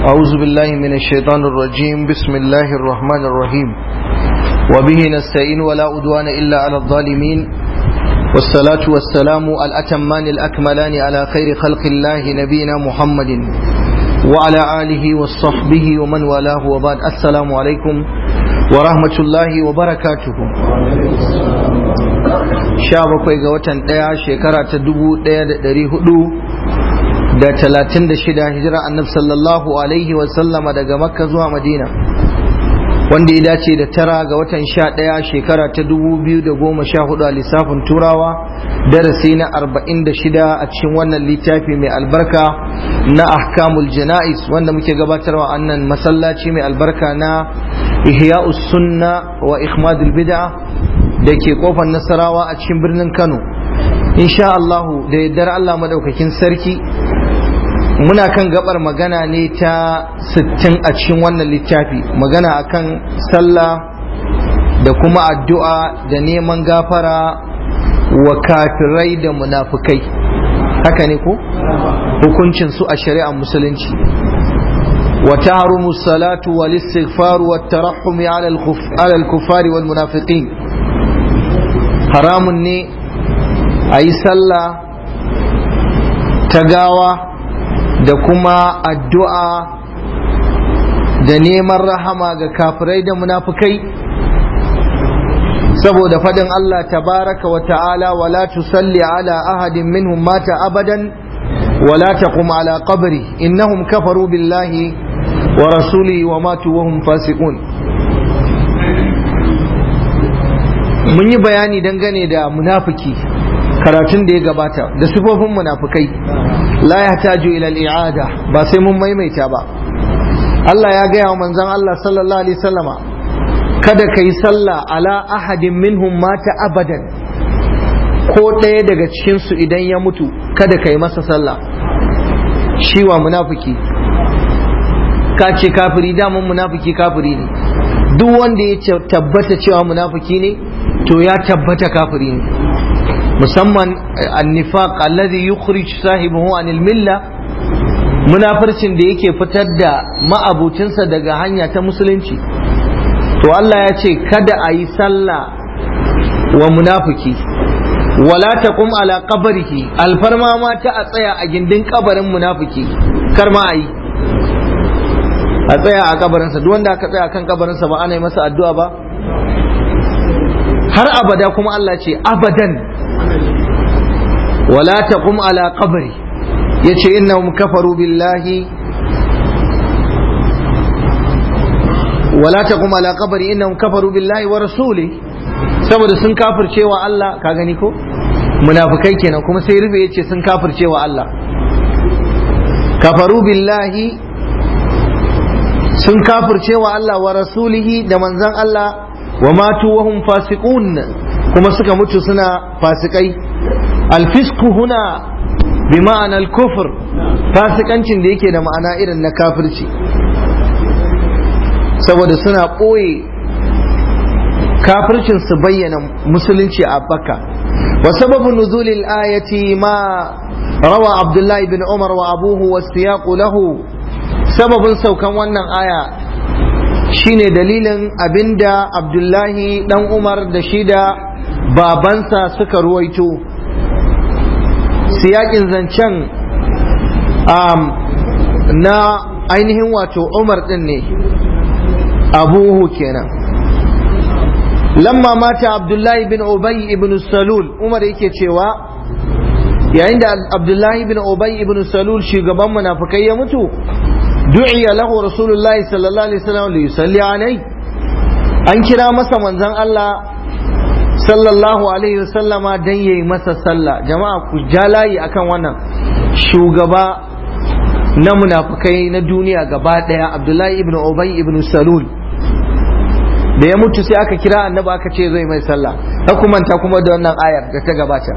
أعوذ بالله من الشيطان الرجيم بسم الله الرحمن الرحيم وبه نستعين ولا أدوان إلا على الظالمين والصلاة والسلام الأتمان الأكملان على خير خلق الله نبينا محمد وعلى آله وصحبه ومن والاه وبعد السلام عليكم ورحمة الله وبركاته sha bakwai ga watan ɗaya shekara ta dubu ɗaya da ɗari hudu da talatin da shida hijira annab sallallahu alaihi wasallama daga makka zuwa madina wanda ya dace da tara ga watan sha ɗaya shekara ta dubu biyu da goma sha hudu a lissafin turawa darasi na arba'in da shida a cikin wannan littafi mai albarka na ahkamul jana'is wanda muke gabatarwa annan masallaci mai albarka na ihya'us sunna wa ikhmadul bid'a da ke kofar nasarawa a cikin birnin kano insha Allahu da yaddar Allah madaukakin sarki muna kan gabar magana ne ta 60 a cikin wannan littafi magana akan sallah da kuma addu'a da neman gafara wa kafirai da munafukai haka ne ko hukuncin su a shari'ar musulunci وتحرم الصلاة والاستغفار والترحم على الكفار والمنافقين haramun ne a yi sallah ta gawa da kuma addu'a da neman rahama ga kafirai da munafukai saboda faɗin Allah tabaraka wa ta'ala wala tusalli ala ahadin minhum mata abadan wala taqum ala qabri innahum kafaru billahi wa rasulihi wa matu wa hum fasiqun mun yi bayani dangane da munafiki karatun da ya gabata da sifofin munafikai la yahtaju ila al-i'ada ba sai mun maimaita ba Allah ya gaya wa manzon Allah sallallahu alaihi wasallama kada kai sallah ala ahadin minhum mata abadan ko ɗaya daga cikin su idan ya mutu kada kai masa sallah shi wa munafiki ka ce kafiri daman munafiki kafiri ne duk wanda ya tabbata cewa munafiki ne to ya tabbata kafiri ne musamman annifaq alladhi yukhrij sahibahu anil milla munafircin da yake fitar da ma'abucinsa daga hanya ta musulunci to Allah ya ce kada a yi sallah wa munafiki wala taqum ala qabrihi alfarma ma ta a tsaya a gindin kabarin munafiki kar ma a yi a tsaya a kabarinsa duk wanda aka tsaya kan kabarinsa ba ana yi masa addu'a ba har abada kuma Allah ce abadan wala taqum ala qabri yace innahum kafaru billahi wala taqum ala qabri innahum kafaru billahi wa rasuli saboda sun kafircewa Allah ka gani ko munafikai kenan kuma sai rube yace sun kafircewa Allah kafaru billahi sun kafircewa Allah wa rasulihi da manzon Allah wa matu wa hum fasiqun kuma suka mutu suna fasikai alfisku huna bi ma'ana al-kufr fasikancin da yake da ma'ana irin na kafirci saboda suna ɓoye kafircin su bayyana musulunci a baka wa sababu nuzulil ayati ma rawa abdullahi bin umar wa abuhu wa siyaqu lahu sababin saukan wannan aya shine dalilin abinda abdullahi dan umar da shi da babansa suka ruwaito siyakin zancen um, na ainihin wato umar din ne abuhu kenan lamma mata abdullahi bin ubay ibn salul umar yake cewa yayin da abdullahi bin ubay ibn salul shugaban munafikai ya mutu du'iya lahu rasulullahi sallallahu alaihi wasallam li yusalli alai an kira masa manzon Allah sallallahu alaihi wasallama dan yayi masa sallah jama'a ku jalayi akan wannan shugaba na munafikai na duniya gaba daya Abdullahi ibn Ubay ibn Salul da ya mutu sai aka kira annabi aka ce zai mai sallah ta kumanta kuma da wannan ayar da ta gabata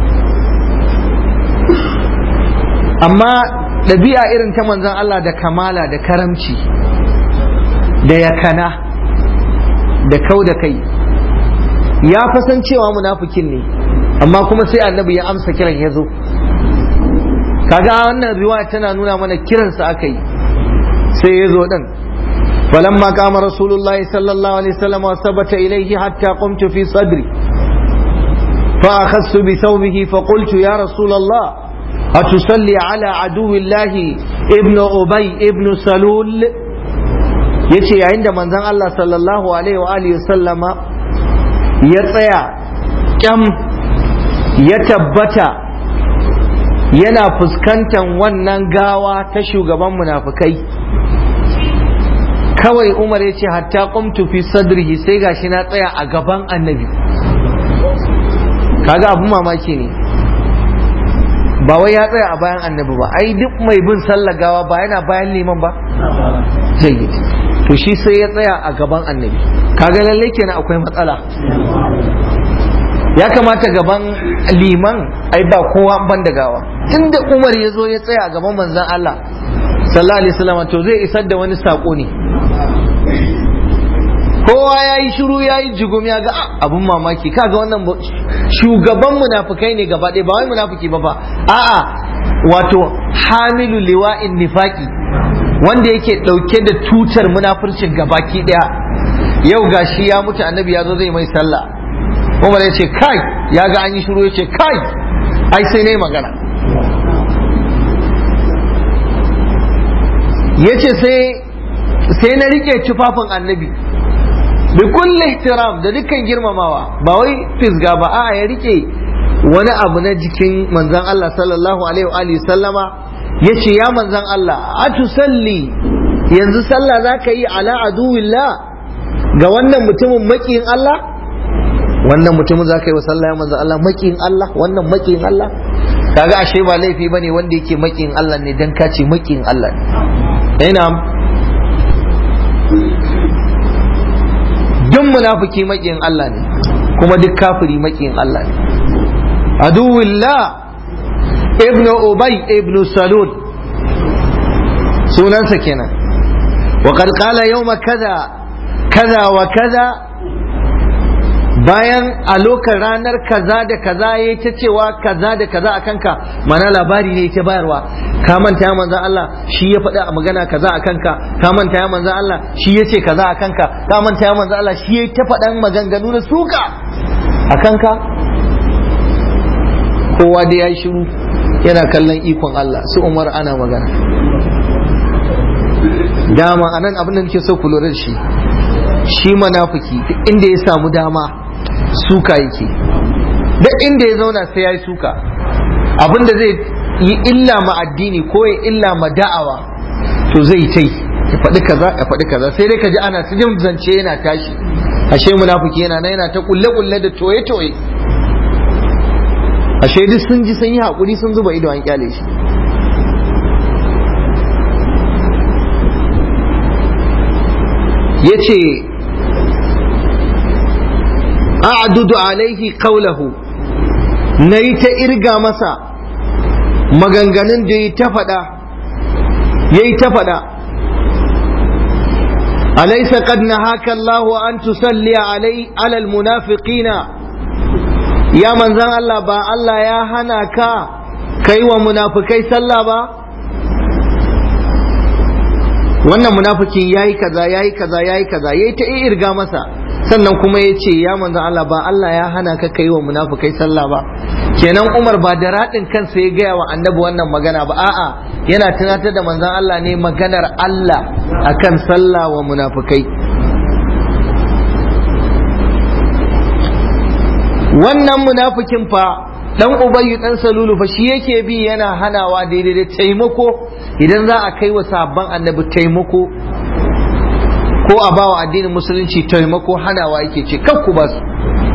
amma ɗabi'a irin ta manzon Allah da kamala da karamci da yakana da kau da kai ya fasan cewa munafikin ne amma kuma sai annabi ya amsa kiran ya zo kaga wannan riwaya tana nuna mana kiransa aka yi sai ya zo din فلما قام رسول الله صلى الله عليه وسلم وثبت إليه حتى قمت في صدري فأخذت بثوبه فقلت يا رسول الله أتصلي على عدو الله ابن أبي ابن سلول yace yayin da manzon Allah sallallahu alaihi wa alihi sallama ya tsaya kyam ya tabbata yana fuskantar wannan gawa ta shugaban munafukai kawai Umar ya ce hatta qumtu fi sadrihi sai gashi na tsaya a gaban annabi kaga abun mamaki ne ba wai ya tsaya a bayan annabi ba ai duk mai bin sallar gawa ba yana bayan liman ba jayyid to shi sai ya tsaya a gaban annabi kaga lalle kenan akwai matsala ya kamata gaban liman ai ba kowa ban da gawa tunda Umar ya zo ya tsaya a gaban manzon Allah sallallahu alaihi wasallam to zai isar da wani sako ne kowa ya yi shiru ya yi jigum ya ga abun mamaki kaga wannan shugaban munafukai ne gaba ɗaya ba wai munafuki ba ba a'a wato hamilu liwa'in nifaki wanda yake ɗauke da tutar munafurcin gabaki ɗaya yau gashi ya mutu annabi ya zo zai mai sallah umar ya ce kai ya ga an yi shiru ya ce kai ai sai ne magana ya ce sai na rike tufafin annabi bi kulli ihtiram da dukkan girmamawa ba wai fisga ba a ya rike wani abu na jikin manzon Allah sallallahu alaihi wa alihi sallama yace ya manzon Allah atusalli yanzu sallah zaka yi ala aduwillah ga wannan mutumin makiyin Allah wannan mutumin zaka yi wa sallah ya manzon Allah makiyin Allah wannan makiyin Allah kaga ashe ba laifi bane wanda yake makiyin Allah ne dan kace makiyin Allah ne ina duk munafiki makiyin Allah ne kuma duk kafiri makiyin Allah ne aduwillah ibn ubay ibn salul sunansa kenan wa qad qala yawma kaza kaza wa kaza bayan a lokacin ranar kaza da kaza ya ta cewa kaza da kaza a kanka mana labari ne ta bayarwa ka manta ya manzan Allah shi ya faɗi a magana kaza a kanka ka manta ya manzan Allah shi ya ce kaza a kanka ka manta ya manzan Allah shi ya ta faɗan maganganu na suka a kanka kowa da ya yi shiru yana kallon ikon Allah su Umar ana magana dama anan abin da nake so ku lura da shi shi manafiki inda ya samu dama suka yake duk inda ya zauna sai ya yi suka abinda zai yi illa ma addini ko ya illa ma da'awa to zai tai ya faɗi kaza ya faɗi kaza sai dai ka ji ana ta jin zance yana tashi ashe munafiki yana nan yana ta kulle kulle da toye toye ashe duk sun ji sun yi hakuri sun zuba ido an kyale shi yace a'dudu alaihi qawlahu nayi ta irga masa maganganun da yi ta faɗa yayi ta faɗa alaysa qad nahaka Allahu an tusalli alai ala almunafiqina ya manzan Allah ba Allah ya hana ka kai wa munafikai sallah ba wannan munafikin yayi kaza yayi kaza yayi kaza yayi ta irga masa sannan kuma ya ce ya manzo Allah ba Allah ya hana ka kai wa munafukai sallah ba kenan Umar ba da raɗin kansa ya gaya wa annabi wannan magana ba a'a yana tunatar da manzon Allah ne maganar Allah akan sallah wa munafukai wannan munafikin fa dan ubayyu dan salulu fa shi yake bi yana hanawa daidai da taimako idan za a kai wa sabban annabi taimako ko a bawa addinin musulunci taimako hanawa yake ce kakku ba su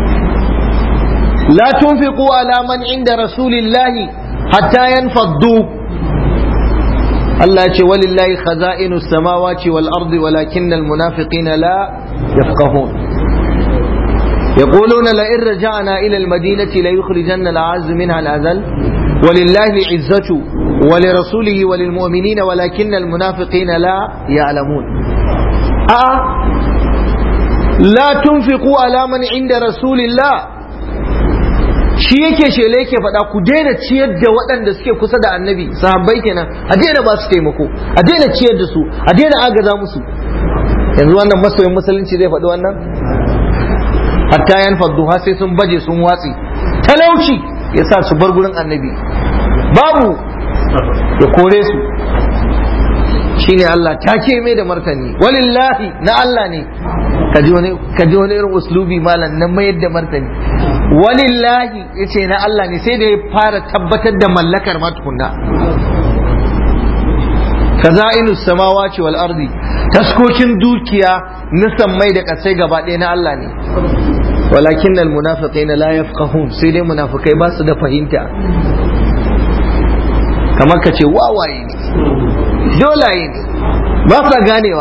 la tunfiqu ala man inda rasulillahi hatta yanfaddu Allah ya ce walillahi khaza'inu samawati wal ardi walakinna al munafiqina la yafqahun يقولون لئن رجعنا إلى المدينة ليخرجن الأعز منها الأذل ولله العزة ولرسوله وللمؤمنين ولكن المنافقين لا يعلمون آه لا تنفقوا على من عند رسول الله shi yake shele yake faɗa ku daina ciyar da waɗanda suke kusa da annabi sahabbai kenan a daina ba su taimako a daina ciyar da su a daina agaza musu yanzu wannan masoyin musulunci zai faɗi wannan hatta yan faddu har sai sun baje sun watsi talauci ya sa su bar gurin annabi babu ya kore su shine Allah ta ke mai da martani walillahi na Allah ne kaji wani kaji wani irin uslubi malam na mayar da martani walillahi yace na Allah ne sai da ya fara tabbatar da mallakar ma tukunna kaza'inu samawati wal ardi taskokin dukiya na sammai da kasai gaba ɗaya na Allah ne walakin al munafiqina la yafqahun sai dai munafikai ba su da fahimta kamar ka ce wawaye ne dolaye ne ba sa ganewa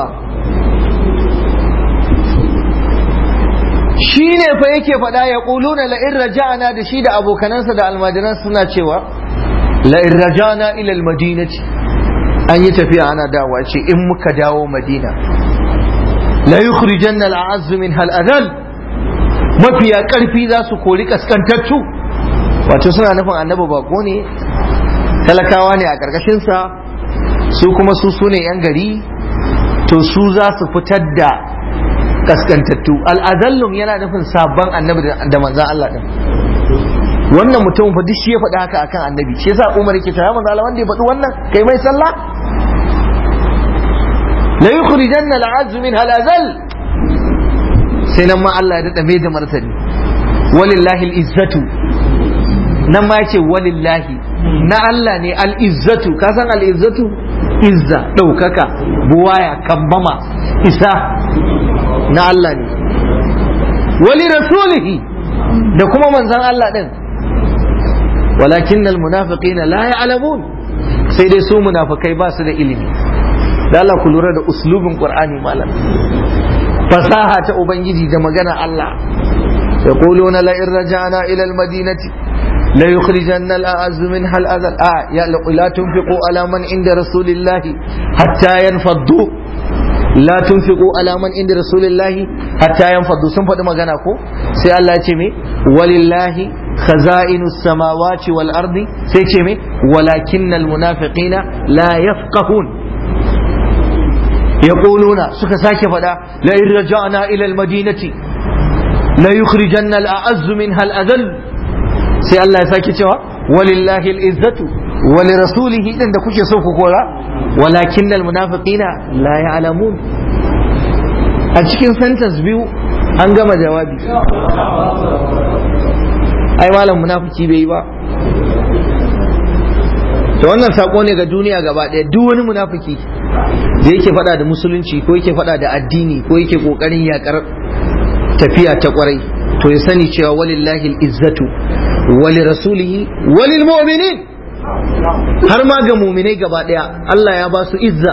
shi ne fa yake faɗa ya ƙuluna la'in raja'ana da shi da abokanansa da almajiran suna cewa la'in raja'ana ilal madinati an yi tafiya ana dawa ce in muka dawo madina la yukhrijanna al'azzu min hal adal mafiya ƙarfi za su kori kaskantattu wato suna nufin annabi bako ne talakawa ne a ƙarƙashinsa su kuma su su ne 'yan gari to su za su fitar da kaskantattu al'adallum yana nufin sabon annabi da manzan Allah din wannan mutum fa duk shi ya faɗi haka akan annabi shi yasa Umar yake cewa manzo Allah wanda ya faɗi wannan kai mai sallah la yukhrijanna al'azz min halazal sai nan ma Allah ya dada mai da martani walillahi al'izzatu nan ma yace walillahi na Allah ne al'izzatu ka san al'izzatu izza ɗaukaka buwaya kambama isa na Allah ne wali rasulihi da kuma manzan Allah ɗin walakin almunafiqina la ya'lamun sai dai su munafikai ba su da ilimi da Allah ku lura da uslubin Qur'ani malam fasaha ta ubangiji da magana Allah yaquluna la in raja'na ila al-madinati لا يخرجن الأعز منها الأذل آه يا لا تنفقوا على من عند رسول الله حتى ينفضوا لا تنفقوا على من عند رسول الله حتى ينفضوا sun faɗi magana ko sai Allah ya ce me walillahi khaza'inus samawati wal ardi sai ce me walakinnal munafiqina la yafqahun yaquluna suka sake faɗa la in raja'na ila al madinati la yukhrijanna al a'azzu minha al adall sai Allah ya sake cewa walillahi al'izzatu wali rasulihi din da kuke so ku kora walakin al munafiqina la ya'lamun a cikin sentence biyu an gama jawabi ai malam munafiki bai yi ba to wannan sako ne ga duniya gaba ɗaya duk wani munafiki da yake faɗa da musulunci ko yake faɗa da addini ko yake ƙoƙarin yakar tafiya ta ƙwarai to ya sani cewa walillahi izzatu wali rasulihi walil mu'minin har ma ga muminai gaba daya Allah ya ba su izza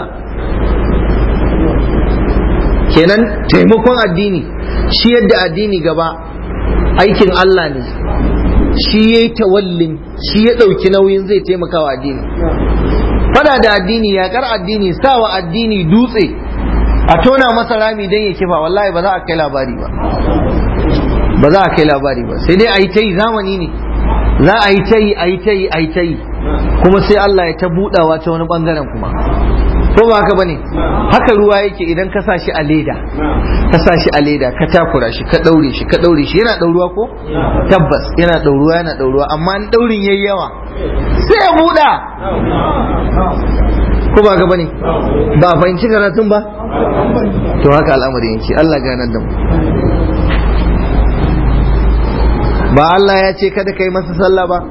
kenan taimakon addini shi yadda addini gaba aikin Allah ne shi ya yi tawallin shi ya ɗauki nauyin zai taimaka wa addini fada da addini yaƙar addini sawa addini dutse a tona masa rami don ya kifa wallahi ba za a kai labari ba ba za a kai labari ba sai dai a yi ta yi zamani ne za a yi ta yi a yi ta yi a yi ta yi kuma sai Allah ya ta budawa ta wani bangaren kuma ko ba haka bane haka ruwa yake idan ka sa shi a leda ka sa shi a leda ka takura shi ka daure shi ka daure shi yana dauruwa ko tabbas yana dauruwa yana dauruwa amma in daurin yayi yawa sai ya buda ko ba haka bane ba fahimci karatun ba to haka al'amari yake Allah ganar da mu ba Allah ya ce kada kai masa sallah ba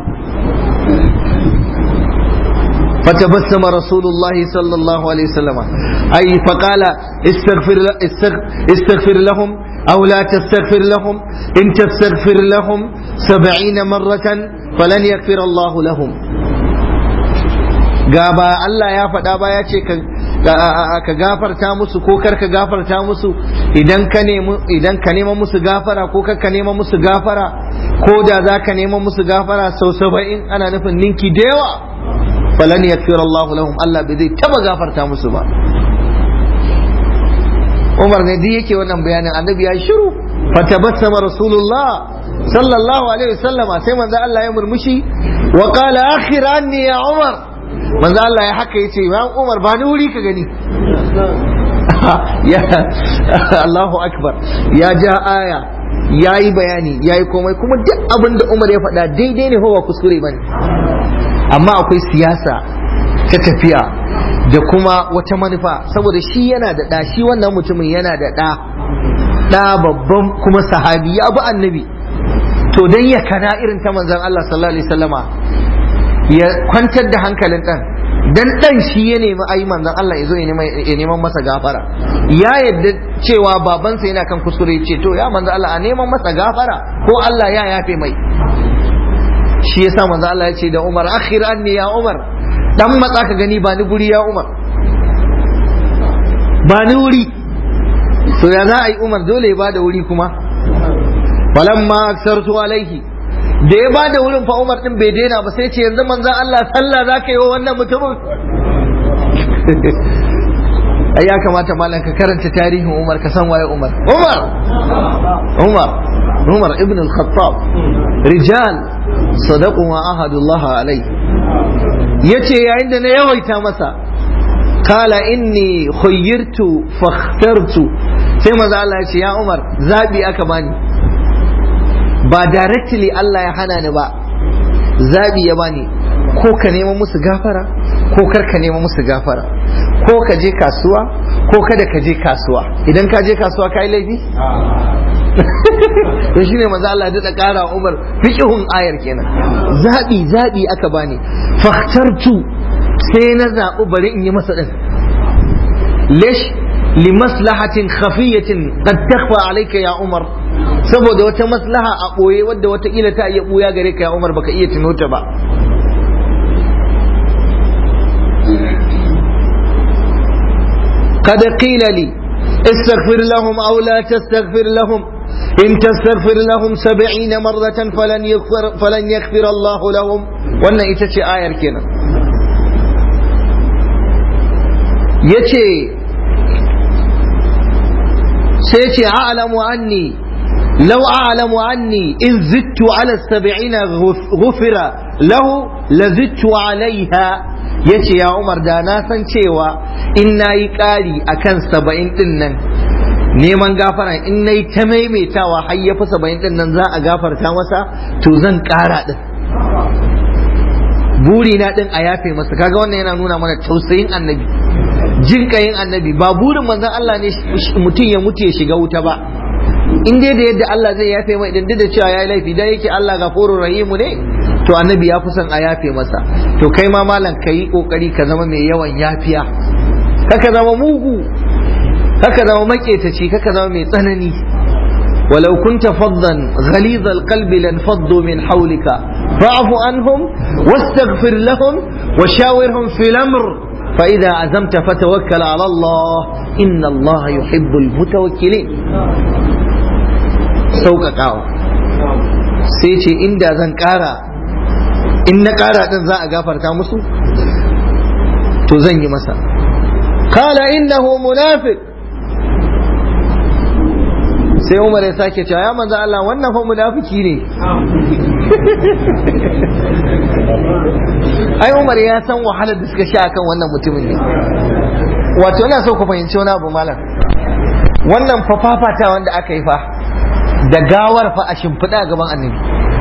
فتبسم رسول الله صلى الله عليه وسلم أي فقال استغفر, استغفر لهم أو لا تستغفر لهم إن تستغفر لهم سبعين مرة فلن يغفر الله لهم gaba Allah ya faɗa ba ya ce ka gafarta musu ko kar ka gafarta musu idan ka idan ka nema musu gafara ko kar ka nema musu gafara ko da za ka nema musu gafara sau saba'in ana nufin ninki da yawa falan yakfir Allah lahum Allah bai zai taba gafarta musu ba Umar ne duk yake wannan bayanin annabi ya shiru fatabassama rasulullah sallallahu alaihi wasallam sai manzo Allah ya murmushi wa qala akhir anni ya umar manzo Allah ya haka yace ya umar ba ni wuri ka gani ya Allahu akbar ya ja aya ya yi bayani ya yi komai kuma duk abin da umar ya faɗa daidai ne ba kuskure bane amma akwai siyasa ta tafiya da kuma wata manufa saboda shi yana da ɗa shi wannan mutumin yana da ɗa ɗa babban kuma sahabi ya bi annabi to dan ya kana irin ta manzon Allah sallallahu alaihi wasallama ya kwantar da hankalin ɗan dan dan shi ya nemi ayi manzon Allah ya zo ya neman masa gafara ya yadda cewa babansa yana kan kuskure ce to ya manzon Allah a neman masa gafara ko Allah ya yafe mai shi yasa manzon Allah ya ce da Umar akhir anni ya Umar dan matsa ka gani ba ni guri ya Umar ba ni wuri to ya za a yi Umar dole ya bada wuri kuma falamma aksartu alaihi da ya bada wurin fa Umar din bai daina ba sai ce yanzu manzon Allah sallah zaka yi wa wannan mutumin ai ya kamata malam ka karanta tarihin Umar ka san waye Umar Umar Umar Umar ibn al-Khattab rijal sadaqu ma ahadullah alai yace yayin da na yawaita masa kala inni khayyirtu fakhtartu sai manzo Allah ya ce ya Umar zabi aka bani ba directly Allah ya hana ni ba zabi ya bani ko ka nema musu gafara ko kar ka nema musu gafara ko ka je kasuwa ko kada ka je kasuwa idan ka je kasuwa ka yi laifi to shine maza Allah da ƙara Umar fiqhun ayar kenan zabi zabi aka bani fakhtartu sai na zaɓi bari in yi masa din lish limaslahatin khafiyatin qad takhfa alayka ya Umar saboda wata maslaha a ɓoye wadda watakila ta iya ɓuya gare ka ya Umar baka iya tuno ta ba قد قيل لي استغفر لهم أو لا تستغفر لهم إن تستغفر لهم سبعين مرة فلن يغفر, فلن يغفر الله لهم وأن إتشي آية كنا يتي سيتي أعلم عني لو أعلم عني إن زدت على السبعين غفر له لزدت عليها yace ya Umar da na san cewa in na yi ƙari a kan saba'in ɗin nan neman gafara in na yi ta maimaitawa har ya fi saba'in ɗin nan za a gafarta masa to zan ƙara ɗin buri na ɗin a yafe masa kaga wannan yana nuna mana tausayin annabi jin ƙayin annabi ba burin manzon Allah ne mutum ya mutu ya shiga wuta ba in dai da yadda Allah zai yafe mai idan da cewa ya yi laifi dan yake Allah gafurur rahimu ne to annabi ya fi son a yafe masa to kai ma malam ka yi kokari ka zama mai yawan yafiya kaka zama mugu kaka zama maketaci kaka zama mai tsanani ولو كنت فظا غليظ القلب لانفضوا من حولك فاعف عنهم واستغفر لهم وشاورهم في الامر فاذا عزمت فتوكل على الله ان الله يحب المتوكلين sauƙaƙawa sai ce inda zan ƙara in na ƙara ɗin za a gafarta musu to zan yi masa kala innahu munafiq sai umar ya sake cewa ya manzo Allah wannan fa munafiki ne ai umar ya san wahalar da suka sha akan wannan mutumin ne wato ina so ku fahimci wani abu malam wannan fa fafata wanda aka yi fa da gawar fa a shimfiɗa a gaban annabi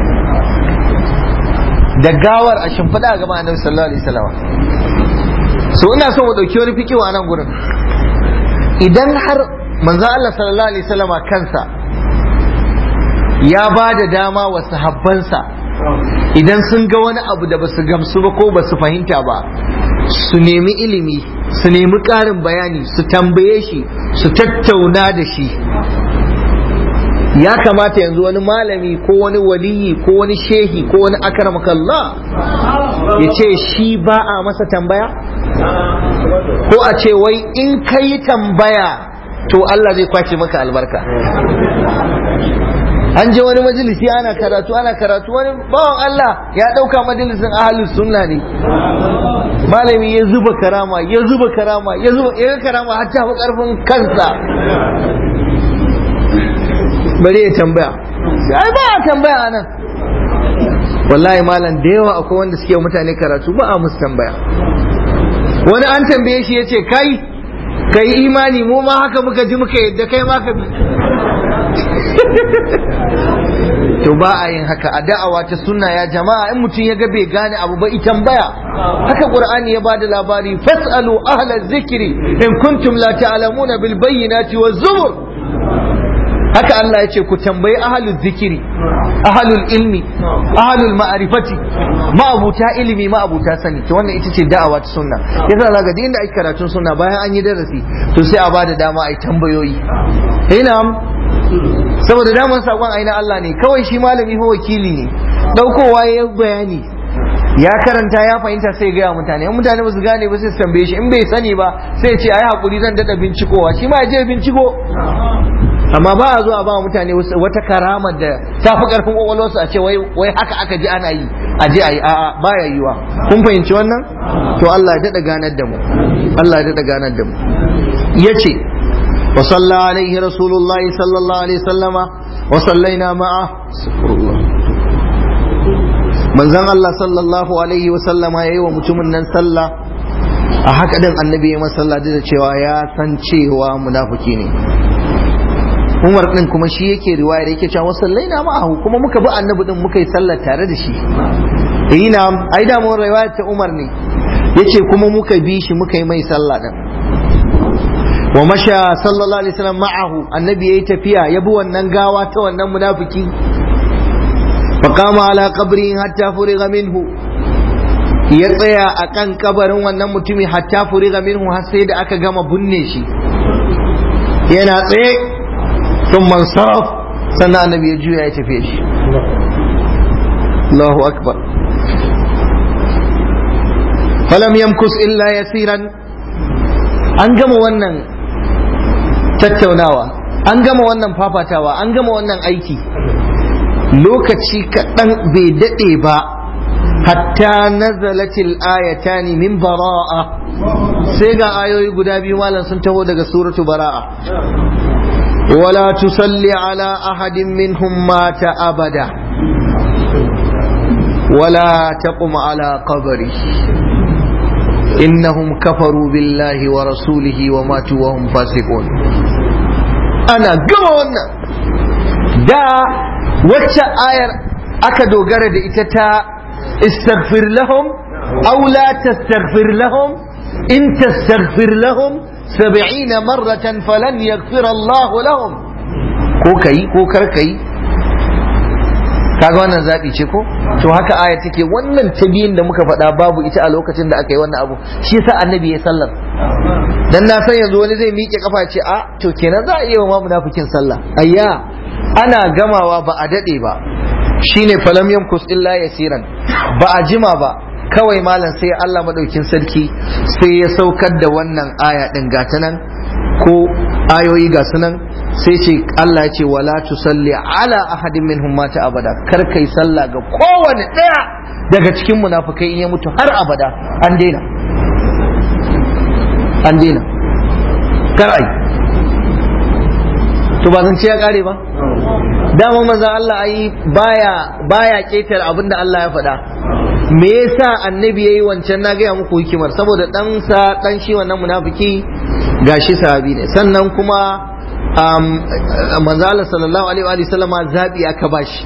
da gawar a shimfiɗa a gaban annabi sallallahu alaihi wasallam so ina so mu ɗauki wani fikiwa a nan gurin idan har manzo Allah sallallahu alaihi wasallam kansa ya ba da dama wa sahabbansa idan sun ga wani abu da basu gamsu ba ko basu fahimta ba su nemi ilimi su nemi ƙarin bayani su tambaye shi su tattauna da shi ya kamata yanzu wani malami ko wani waliyi ko wani shehi ko wani akaramakallah ya ce shi ba a masa tambaya ko a ce wai in ka yi tambaya to Allah zai kwace maka albarka an je wani majalisi ana karatu ana karatu wani bawan Allah ya ɗauka majalisin ahalus sunna ne malami ya zuba karama ya zuba karama ya zuba ya karama har ta fi ƙarfin kansa bari ya tambaya ai ba a tambaya anan wallahi malam da yawa akwai wanda suke mutane karatu ba a musu tambaya wani an tambaye shi ya ce kai kai imani mu ma haka muka ji muka yadda kai ma ka bi to ba a yin haka a da'awa ta sunna ya jama'a in mutum ya ga bai gane abu ba ita tambaya haka qur'ani ya bada labari fasalu ahla zikri in kuntum la ta'lamuna bil bayyinati waz zubur haka Allah ya ce ku tambayi ahalul zikiri ahalul ilmi ahalul ma'arifati ma'abuta ilimi ma'abuta sani to wannan ita ce da'awa ta sunna yasa zaka ga inda ake karatun sunna bayan an yi darasi to sai a bada dama ai tambayoyi ina saboda daman sakon aina Allah ne kawai shi malami ko wakili ne daukowa ya bayani ya karanta ya fahimta sai gaya mutane in mutane ba su gane ba sai su tambaye shi in bai sani ba sai ce ai hakuri zan dada bincikowa shi ma ya je binciko amma ba a zuwa ba mutane wata karamar da ta fi karfin kwakwalwarsu a ce wai haka aka ji ana yi a je a yi a'a ba ya yiwa kun fahimci wannan to Allah ya daɗa ganar da mu Allah ya daɗa ganar da mu ya ce wa salla alaihi rasulullahi sallallahu alaihi sallama wa sallaina ma'a manzon Allah sallallahu alaihi wa sallama yayi wa mutumin nan sallah a haka din annabi ya masalla da cewa ya san cewa munafiki ne Umar din kuma shi yake riwayar yake cewa wasallai na ma'ahu kuma muka bi annabi din muka yi sallar tare da shi eh na ai da mun riwayar ta Umar ne yace kuma muka bi shi muka yi mai sallah din wa masha sallallahu alaihi wasallam ma'ahu annabi yayi tafiya ya bi wannan gawa ta wannan munafiki fa qama ala qabri hatta furiga minhu ya tsaya akan kabarin wannan mutumi hatta furiga minhu har sai da aka gama binne shi yana tsaye ثم انصرف سنة النبي يجوي يتفيش الله أكبر فلم يمكث إلا يسيرا أنجم ونن tattaunawa an gama wannan fafatawa an gama wannan aiki lokaci kaɗan bai daɗe ba hatta nazalatil ayatani min bara'a sai ga ayoyi guda biyu malam sun taho daga suratu bara'a ولا تصلي على أحد منهم مات أبدا ولا تقم على قبره إنهم كفروا بالله ورسوله وماتوا وهم فاسقون أنا قمونا دا وچا آير أكدو غرد إتتا استغفر لهم أو لا تستغفر لهم إن تستغفر لهم سبعين مرة فلن يغفر الله لهم ko kai ko kar kai kaga wannan zabi ce ko to haka aya take wannan ta biyun da muka faɗa babu ita a lokacin da aka yi wannan abu shi yasa annabi ya sallar dan na san yanzu wani zai miƙe kafa ce a to kenan za a iya wa munafikin sallah ayya ana gamawa ba a dade ba shine falam yamkus illa yasiran ba a jima ba kawai malam sai Allah madaukin sarki sai ya saukar da wannan aya din gata nan ko ayoyi ga sunan sai ce Allah ya ce wala tusalli ala ahadin minhum mata abada kar kai sallah ga kowane daya daga cikin munafikai in ya mutu har abada an daina an daina kar ai to ba zan ce ya kare ba dama manzo Allah ai baya baya ketar abinda Allah ya faɗa me yasa annabi yayi wancan na gaya muku hikimar saboda dan sa dan shi wannan munafiki gashi sahabi ne sannan kuma manzo Allah sallallahu alaihi wa sallama zabi aka bashi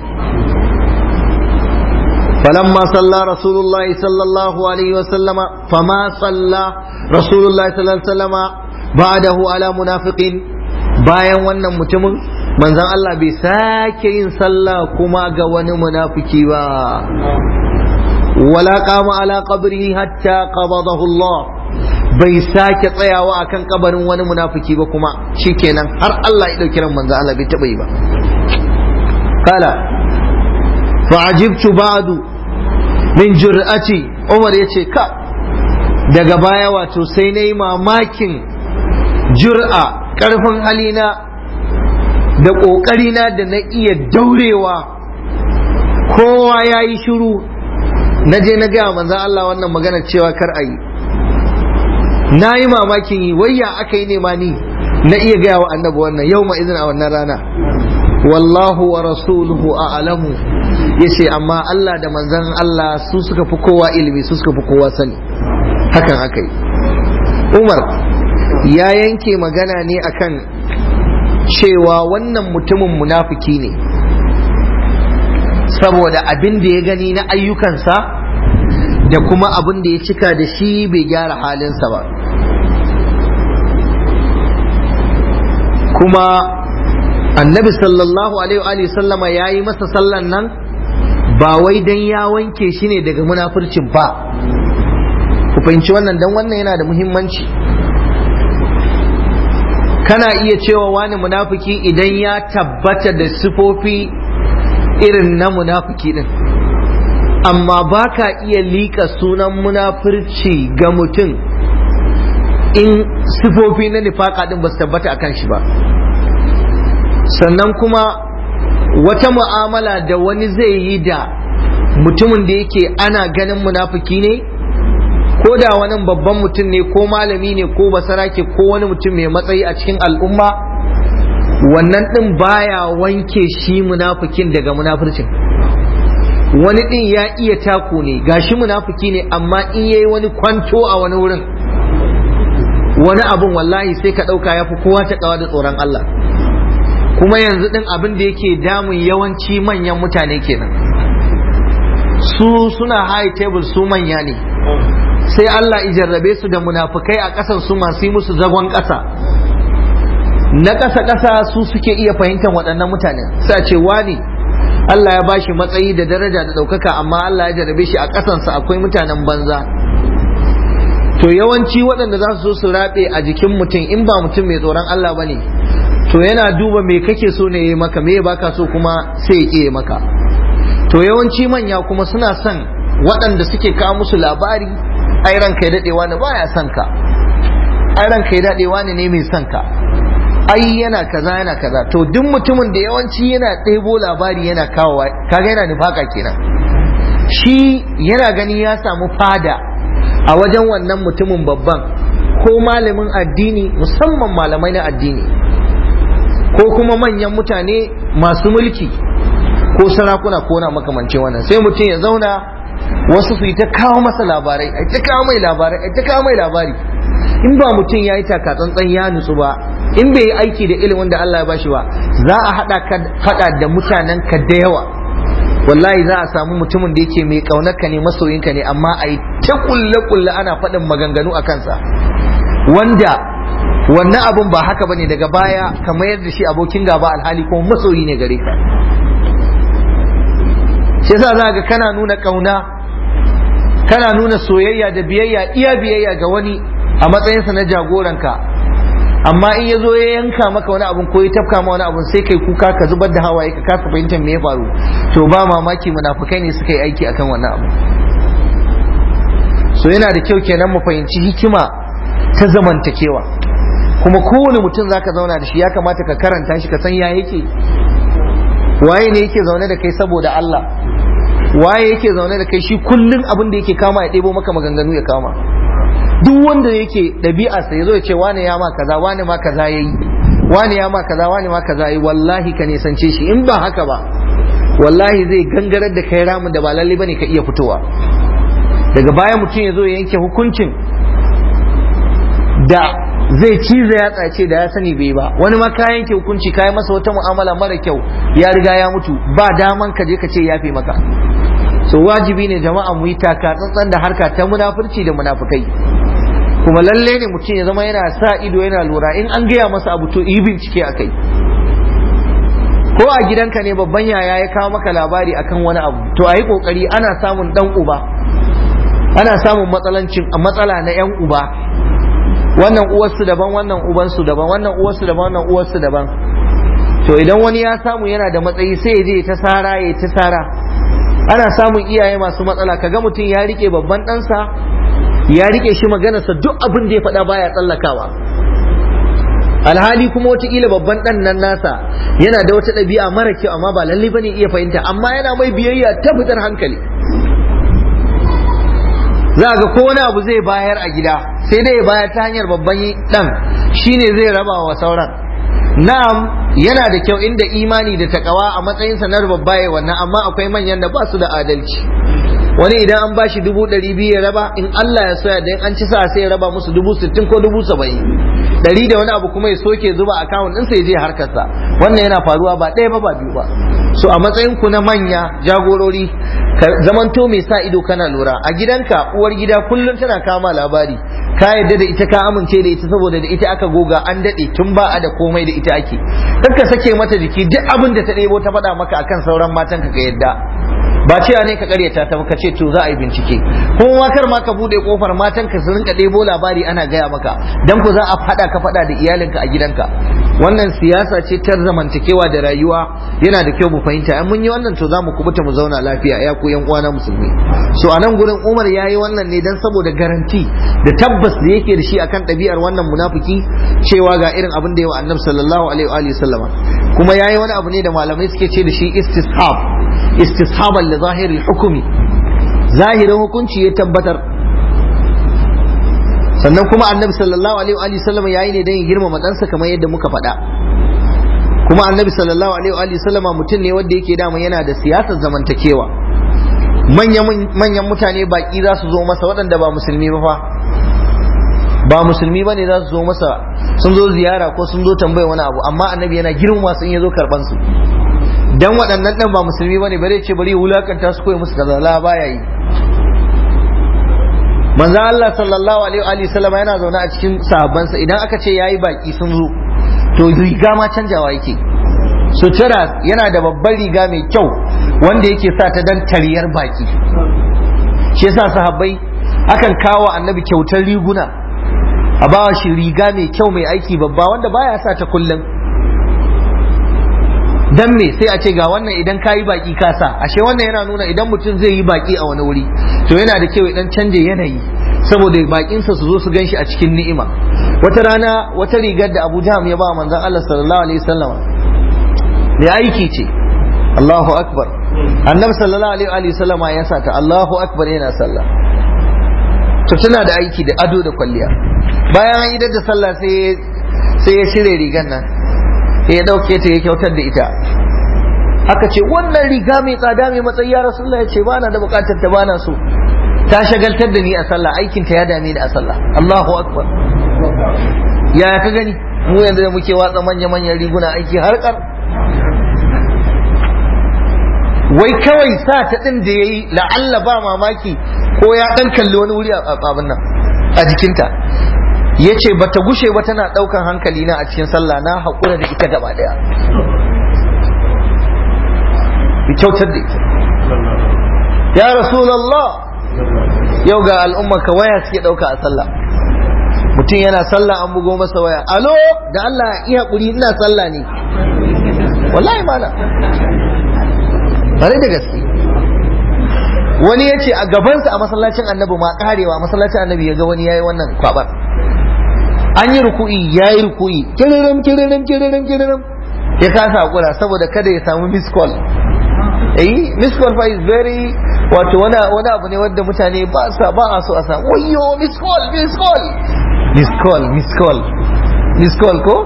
فلما صلى رسول الله صلى الله عليه وسلم فما صلى رسول الله صلى الله عليه وسلم بعده على منافق bayan wannan mutumin manzon Allah bai sake yin sallah kuma ga wani munafiki ba wala qama ala qabrihi hatta qabadahu Allah bai sake tsayawa akan kabarin wani munafiki ba kuma shikenan har Allah ya dauki ran manzon Allah bai taba yi ba kala fa'ajibtu ba'du min jur'ati Umar yace ka daga baya wato sai nayi mamakin jur'a karfin halina da ƙoƙarina da na iya daurewa kowa ya yi shiru na je na gaya manzan Allah wannan magana cewa kar a yi na yi mamakin yi wayya aka yi nema ni na iya gaya wa annabi wannan yau ma izin a wannan rana wallahu wa rasuluhu a'lamu yace amma Allah da manzon Allah su suka fi kowa ilimi su suka fi kowa sani hakan aka yi Umar ya yanke magana ne akan cewa wannan mutumin munafiki ne saboda abin da ya gani na ayyukansa da kuma abin da ya cika da shi bai gyara halinsa ba kuma annabi sallallahu alaihi wa sallama ya yi masa sallan nan ba wai dan ya wanke shi ne daga munafurcin ba ku fahimci wannan dan wannan yana da muhimmanci kana iya cewa wani munafiki idan ya tabbata da sifofi irin na munafiki din amma ba ka iya liƙa sunan munafurci ga mutum in sifofi na nifaka din ba su tabbata akan shi ba sannan kuma wata mu'amala da wani zai yi da mutumin da yake ana ganin munafiki ne ko da wani babban mutum ne ko malami ne ko basarake ko wani mutum mai matsayi a cikin al'umma wannan ɗin baya wanke shi munafikin daga munafircin wani ɗin ya iya taku ne gashi munafiki ne amma in yayi wani kwanto a wani wurin wani abun wallahi sai ka ɗauka ya fi kowa ta ƙawa da tsoron Allah kuma yanzu ɗin abin da yake damun yawanci manyan mutane kenan su suna high table su manya ne sai Allah ijarrabe su da munafukai a ƙasan su masu yi musu zagon ƙasa na ƙasa ƙasa su suke iya fahimtar waɗannan mutane sai ce wani Allah ya bashi matsayi da daraja da ɗaukaka amma Allah ya jarrabe shi a ƙasansa akwai mutanen banza to yawanci waɗanda za su zo su raɓe a jikin mutum in ba mutum mai tsoron Allah ba ne to yana duba me kake so ne ya maka me baka so kuma sai ya ƙi maka to yawanci manya kuma suna son waɗanda suke kawo musu labari ai ranka ya daɗewa ne baya son ka ai ranka ya daɗewa ne ne mai son ka ai yana kaza yana kaza to duk mutumin da yawanci yana ɗebo labari yana kawo kaga yana nufaka kenan shi yana gani ya samu fada a wajen wannan mutumin babban ko malamin addini musamman malamai na addini ko kuma manyan mutane masu mulki ko sarakuna ko na makamancin wannan sai mutum ya zauna wasu su yi ta kawo masa labarai ai ta kawo mai labarai ai ta kawo mai labari in ba mutum ya yi taka tsantsan ya nutsu ba in bai yi aiki da ilimin da Allah ya bashi ba za a haɗa ka faɗa da mutanen ka da yawa wallahi za a samu mutumin da yake mai ƙaunarka ne masoyinka ne amma a yi ta kulle kulle ana faɗin maganganu a kansa wanda wannan abun ba haka bane daga baya ka mayar da shi abokin gaba alhali kuma masoyi ne gare ka shi yasa za ga kana nuna ƙauna kana nuna soyayya da biyayya iya biyayya ga wani a matsayinsa na jagoranka amma in ya zo ya yanka maka wani abun ko ya tafka ma wani abun sai kai kuka ka zubar da hawaye ka kasa fahimtar me ya faru to ba mamaki munafukai ne suka yi aiki akan wannan abu so yana da kyau kenan mu fahimci hikima ta zamantakewa kuma kowane mutum zaka zauna da shi ya kamata ka karanta shi ka san ya yake waye ne yake zaune da kai saboda Allah waye yake zaune da kai shi kullun abin da yake kama ya ɗebo maka maganganu ya kama duk wanda yake ɗabi'arsa ya zo ya ce wane ya ma kaza wane ma kaza ya yi wane ya ma kaza wane ma kaza yi wallahi ka nisance shi in ba haka ba wallahi zai gangarar da kai ramin da ba lalle bane ka iya fitowa daga baya mutum ya zo ya yanke hukuncin da zai ciza ya tsace da ya sani bai ba wani ma ka yanke hukunci ka yi masa wata mu'amala mara kyau ya riga ya mutu ba daman ka je ka ce yafe maka so wajibi ne jama'a mu yi taka tsantsan da harka ta munafurci da munafukai kuma lalle ne mutum ya zama yana sa ido yana lura in an gaya masa abu to yi bincike a kai ko a gidanka ne babban yaya ya kawo maka labari akan wani abu to a yi kokari ana samun dan uba ana samun matsalancin matsala na yan uba wannan uwarsu daban wannan ubansu daban wannan uwarsu daban wannan uwarsu daban to idan wani ya samu yana da matsayi sai ya je ta sara ya ta sara ana samun iyaye masu matsala kaga mutum ya rike babban ɗansa ya rike shi maganarsa duk abin da ya faɗa baya tsallakawa alhali kuma wataƙila babban ɗan nan nasa yana da wata ɗabi'a mara kyau amma ba lalle bane iya fahimta amma yana mai biyayya ta fitar hankali za ga ko wani abu zai bayar a gida sai dai ya bayar ta hanyar babban ɗan shine zai raba wa sauran na'am yana da kyau inda imani da takawa a matsayinsa na babbaye wannan amma akwai manyan da ba su da adalci wani idan an bashi dubu ɗari biyu ya raba in Allah ya soya da an ci sa sai ya raba musu dubu sittin ko dubu saba'in ɗari da wani abu kuma ya soke zuba akawun ɗinsa ya je harkarsa wannan yana faruwa ba ɗaya ba ba biyu ba so a matsayin ku na manya jagorori ka zamanto mai sa ido kana lura a gidanka uwar gida kullum tana kama labari ka yadda da ita ka amince da ita saboda da ita aka goga an daɗe tun ba a da komai da ita ake kar ka sake mata jiki duk abin da ta ɗebo ta faɗa maka akan sauran matan ka yadda ba cewa ne ka karyata ta ka ce to za a yi bincike kuma kar ma ka bude kofar matan ka su rinka ɗebo labari ana gaya maka dan ku za a faɗa ka faɗa da iyalinka a gidanka wannan siyasa ce ta zamantakewa da rayuwa yana da kyau mu fahimta in mun yi wannan to za mu kubuta mu zauna lafiya ya ku yan uwana musulmi so a nan gurin Umar ya yi wannan ne dan saboda garanti da tabbas da yake da shi akan ɗabi'ar wannan munafiki cewa ga irin abin da yawa annabi sallallahu alaihi wa sallama kuma ya yi wani abu ne da malamai suke ce da shi istishab istishaban li zahiril hukumi zahirin hukunci ya tabbatar sannan kuma annabi sallallahu alaihi wa sallam yayi ne dan ya girmama ɗansa kamar yadda muka faɗa kuma annabi sallallahu alaihi wa sallama mutum ne wanda yake dama yana da siyasar zamantakewa manyan mutane baki za su zo masa waɗanda ba musulmi ba fa ba musulmi ba ne za su zo masa sun zo ziyara ko sun zo tambaya wani abu amma annabi yana girmama sun ya zo karɓan su dan waɗannan ɗan ba musulmi bane bare ce bari wulakanta su koyi musu kaza la baya yi manzo Allah sallallahu alaihi wa sallam yana zaune a cikin sahabbansa idan aka ce yayi baki sun zo to riga ma canjawa yake sutura yana da babbar riga mai kyau wanda yake sa ta dan tariyar baki shi yasa sahabbai akan kawo annabi kyautar riguna a bawa shi riga mai kyau mai aiki babba wanda baya sa ta kullum dan me sai a ce ga wannan idan kayi baki ka sa ashe wannan yana nuna idan mutum zai yi baki a wani wuri to yana da kyau idan canje yanayi saboda bakinsa su zo su ganshi a cikin ni'ima wata rana wata rigar da Abu Jahm ya ba manzon Allah sallallahu alaihi wasallam ne aiki ce Allahu akbar annabi sallallahu alaihi wasallam ya sa ta Allahu akbar yana sallah to tana da aiki da ado da kwalliya bayan an idar da sallah sai sai ya shirye rigar nan sai ya dauke ta ya kyautar da ita aka ce wannan riga mai tsada mai matsayi ya rasulullah ya ce ba na da bukatar ta bana so ta shagaltar da ni a sallah aikin ta ya dame ni a sallah Allahu akbar ya ka gani mu yanzu da muke watsa manya manyan riguna aiki har kar wai kawai sa ta din da yayi la'alla ba mamaki ko ya dan kalli wani wuri a abin nan a jikinta ya ce ba ta gushe ba tana ɗaukan hankali na a cikin sallah na haƙura da ita gaba ɗaya kyautar da ita ya rasulallah yau ga al'umma ka waya suke ɗauka a sallah mutum yana sallah an bugo masa waya alo da Allah iya haƙuri ina sallah ne wallahi mana bare da gaske wani ya ce a gabansa a masallacin annabi ma karewa masallacin annabi ya ga wani yayi wannan kwabar an yi ruku'i ya yi ruku'i kiririm kiririm kiririm kiririm ya kasa hakura saboda kada ya samu miss call eh miss call fa is very wato wani wani abu ne wanda mutane ba sa ba a so a samu wayyo miss call miss call miss call miss call miss call ko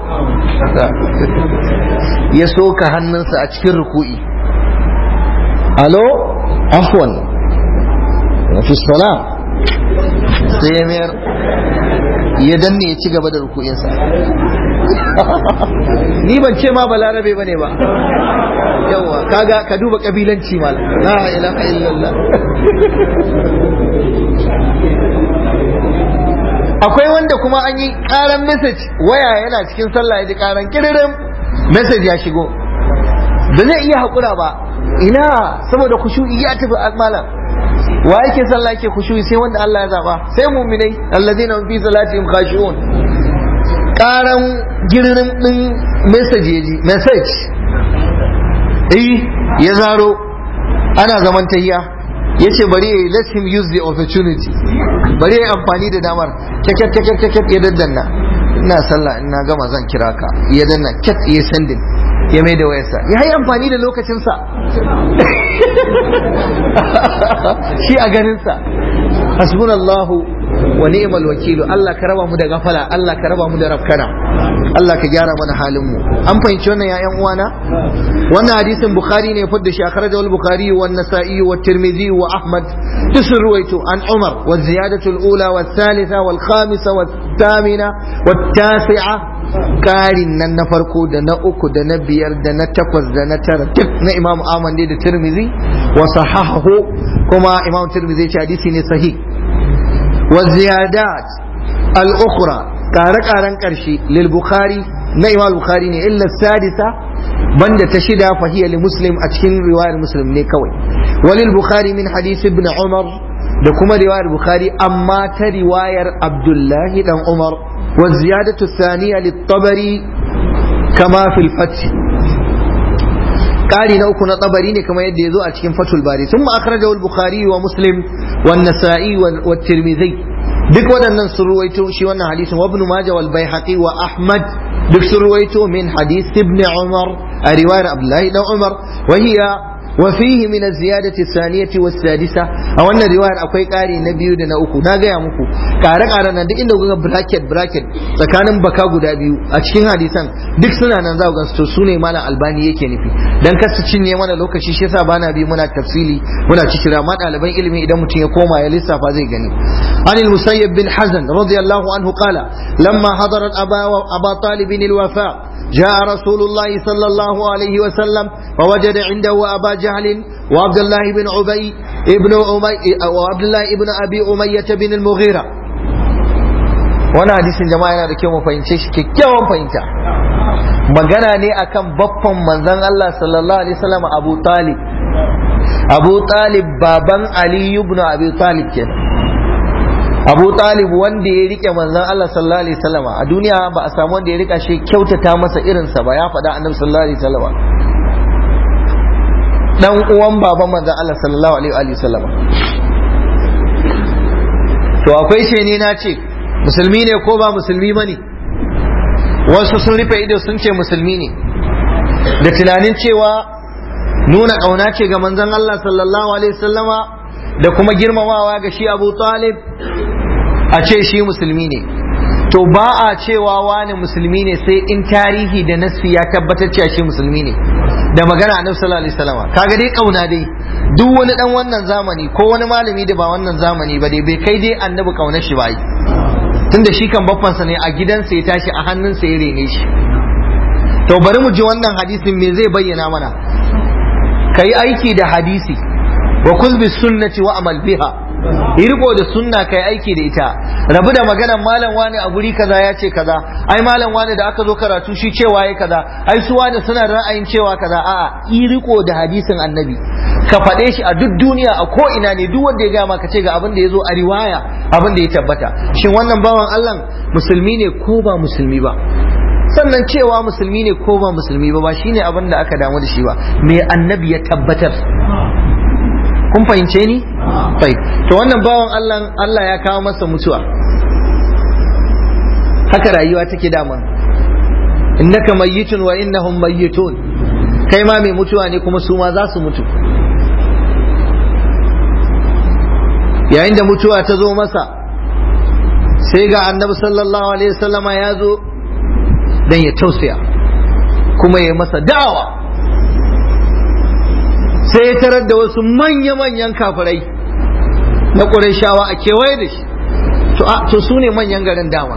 ya soka hannunsa a cikin ruku'i alo afwan fi salam sai ya mayar ya danne ya ci gaba da ruku'insa ni ban ce ma balarabe bane ba yawa kaga ka duba kabilanci mal la ilaha illallah akwai wanda kuma an yi karan message waya yana cikin sallah ya ji karan kiririn message ya shigo da zai iya haƙura ba ina saboda kushu'i ya tafi malam wa yake sallah yake khushu'i sai wanda Allah ya zaba sai mu'minai alladheena hum fi salatihim khashi'un karan girrin din message yaji message eh ya zaro ana zaman tayya yace bari yayi let him use the opportunity bari yayi amfani da damar kekek kekek kekek ya daddanna ina sallah ina gama zan kira ka ya danna ket ya sending ya mai da wayarsa ya yi amfani da lokacinsa shi a ganinsa hasbunallahu wa ni'mal wakilu Allah ka raba mu da gafala Allah ka raba mu da rafkana Allah ka gyara mana halin mu an fahimci wannan ya ƴan uwana wannan hadisin bukhari ne fadda shi akhrajahu al-bukhari wa an-nasa'i wa at-tirmidhi wa ahmad tusir ruwaitu an umar wa ziyadatu al-ula wa thalitha wal khamisa wa thamina wa tasi'a karin nan na farko da na uku da na biyar da na takwas da na tara duk na imam ahmad ne da tirmidhi wa sahahahu kuma imam tirmidhi ce hadisi ne sahih wa ziyadat al-ukhra kare-karen karshe lil bukhari na imam bukhari ne illa sadisa banda ta shida fahiya li muslim a cikin riwayar muslim ne kawai walil bukhari min hadisi ibn umar da kuma riwayar bukhari amma ta riwayar abdullahi dan umar wa ziyadatu thaniya lit-tabari kama fil fath ƙari na uku na tsabari ne kamar yadda ya zo a cikin fatul bari sun akhrajahu al-bukhari wa muslim wa nasa'i wa tirmidhi duk waɗannan sun ruwaito shi wannan hadisin wa ibn majah wal baihaqi wa ahmad duk sun ruwaito min hadis ibn umar a riwayar abdullahi dan umar wa hiya وفيه من الزيادة الثانية والسادسة أو أن الرواية أكوي قاري نبيو دنا أكو ناقا يا مكو قارا قارا ندي إنه قوة براكت براكت سكان بكا قدا بيو أشكين حديثا دك سنة ننزاو قنستو سوني مالا ألباني يكي نفي دان كست چين يمانا لوكا شيشي سابانا بي منا تفصيلي منا تشترا مات ألباني علمي إذا متين يقوما يلسا فازي غني عن المسيب بن حزن رضي الله عنه قال لما حضرت أبا, أبا طالب الوفاء جاء رسول الله صلى الله عليه وسلم فوجد عنده أبا جهل وعبد الله بن أبي ابن أمي وعبد الله ابن أبي أمية بن المغيرة وانا حديث جماعة yana da kyau mu fahimce shi kyakkyawan fahimta magana ne akan baffan manzon Allah sallallahu alaihi wasallam Abu Talib Abu Talib baban Ali ibn Abi Talib kenan Abu Talib wanda ya rike manzon Allah sallallahu alaihi wasallam a duniya ba a samu wanda ya rika shi kyautata masa irinsa ba ya faɗa annabi sallallahu alaihi wasallam dan uwan baban manzon Allah sallallahu alaihi wasallam to akwai shi ne na ce musulmi ne ko ba musulmi bane wasu sun rufe ido sun ce musulmi ne da tunanin cewa nuna ƙauna ce ga manzon Allah sallallahu alaihi wasallama da kuma girmamawa ga shi Abu Talib a ce shi musulmi ne to ba a cewa wani musulmi ne sai in tarihi da nassi ya tabbatar cewa shi musulmi ne da magana annabi sallallahu alaihi wasallam kaga dai kauna dai duk wani dan wannan zamani ko wani malami da ba wannan zamani ba dai bai kai dai annabi kaunar shi ba yi tunda shi kan baffansa ne a gidansa ya tashi a hannunsa ya rene shi to bari mu ji wannan hadisin me zai bayyana mana kai aiki da hadisi wa kul bis sunnati wa amal biha yi riko da sunna kai aiki da ita rabu da maganan malam wani a guri kaza ya ce kaza ai malam wani da aka zo karatu shi cewa ya kaza ai su wani suna da ra'ayin cewa kaza a'a yi riko da hadisin annabi ka faɗe shi a duk duniya a ko ina ne duk wanda ya gama ka ce ga abin da ya zo a riwaya abin da ya tabbata shin wannan bawan Allah musulmi ne ko ba musulmi ba sannan cewa musulmi ne ko ba musulmi ba ba shine abin da aka damu da shi ba me annabi ya tabbatar kun fahimce ni? Bai. To wannan bawan Allah Allah ya kawo masa mutuwa. Haka rayuwa take dama. Innaka mayyitun wa innahum mayyitun. Kai ma mai mutuwa ne kuma su ma za su mutu. Yayin da mutuwa ta zo masa sai ga annabi sallallahu alaihi wasallama ya zo dan ya tausaya kuma ya masa da'awa. sai ya tarar da wasu manya-manyan kafirai na shawa a kewaye da shi to su ne manyan garin dama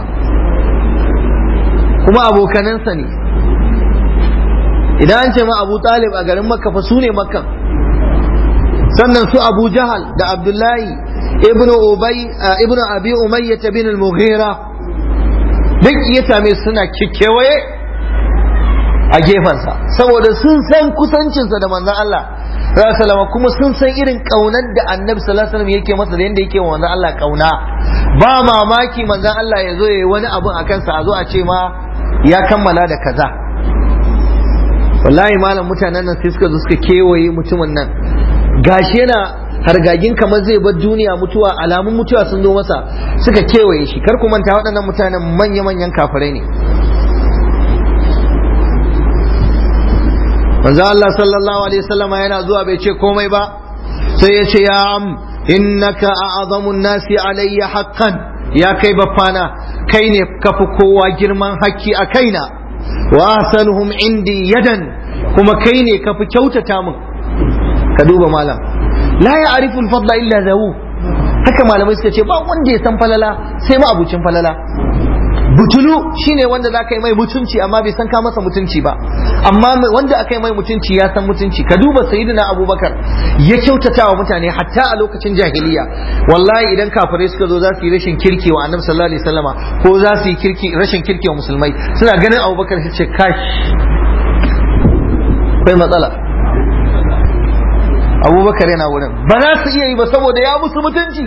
kuma abokanansa ne idan an ce ma abu talib a garin makka fa su ne makka sannan su abu jahal da abdullahi ibn ubay ibn abi umayyah bin al-mughira duk ya same suna kewaye a gefensa saboda sun san kusancinsa da manzon Allah salama kuma sun san irin kaunar da annabi sallallahu alaihi yake masa da yanda yake wa manzon Allah kauna ba mamaki manzon Allah ya zo yayi wani abun a kansa a zo a ce ma ya kammala da kaza wallahi malam mutanen nan sai suka zo suka kewaye mutumin nan gashi yana hargagin kamar zai bar duniya mutuwa alamun mutuwa sun zo masa suka kewaye shi kar ku manta waɗannan mutanen manya-manyan kafirai ne manzo Allah sallallahu alaihi wasallam yana zuwa bai ce komai ba sai ya ce ya am innaka a'zamun nasi alayya haqqan ya kai baffana kai ne kafi kowa girman hakki a kaina wa ahsanuhum indi yadan kuma kai ne kafi kyautata min ka duba malam la ya'rifu al-fadla illa zawu haka malamai suka ce ba wanda ya san falala sai ma abucin falala butulu shine wanda za ka yi mai mutunci amma bai san ka masa mutunci ba amma wanda aka yi mai mutunci ya san mutunci ka duba sayyidina abubakar ya kyautata wa mutane hatta a lokacin jahiliya wallahi idan kafirai suka zo za su yi rashin kirki wa annabi sallallahu alaihi wasallama ko za su yi kirki rashin kirki wa musulmai suna ganin abubakar su ce kash akwai matsala abubakar yana wurin ba za su iya yi ba saboda ya musu mutunci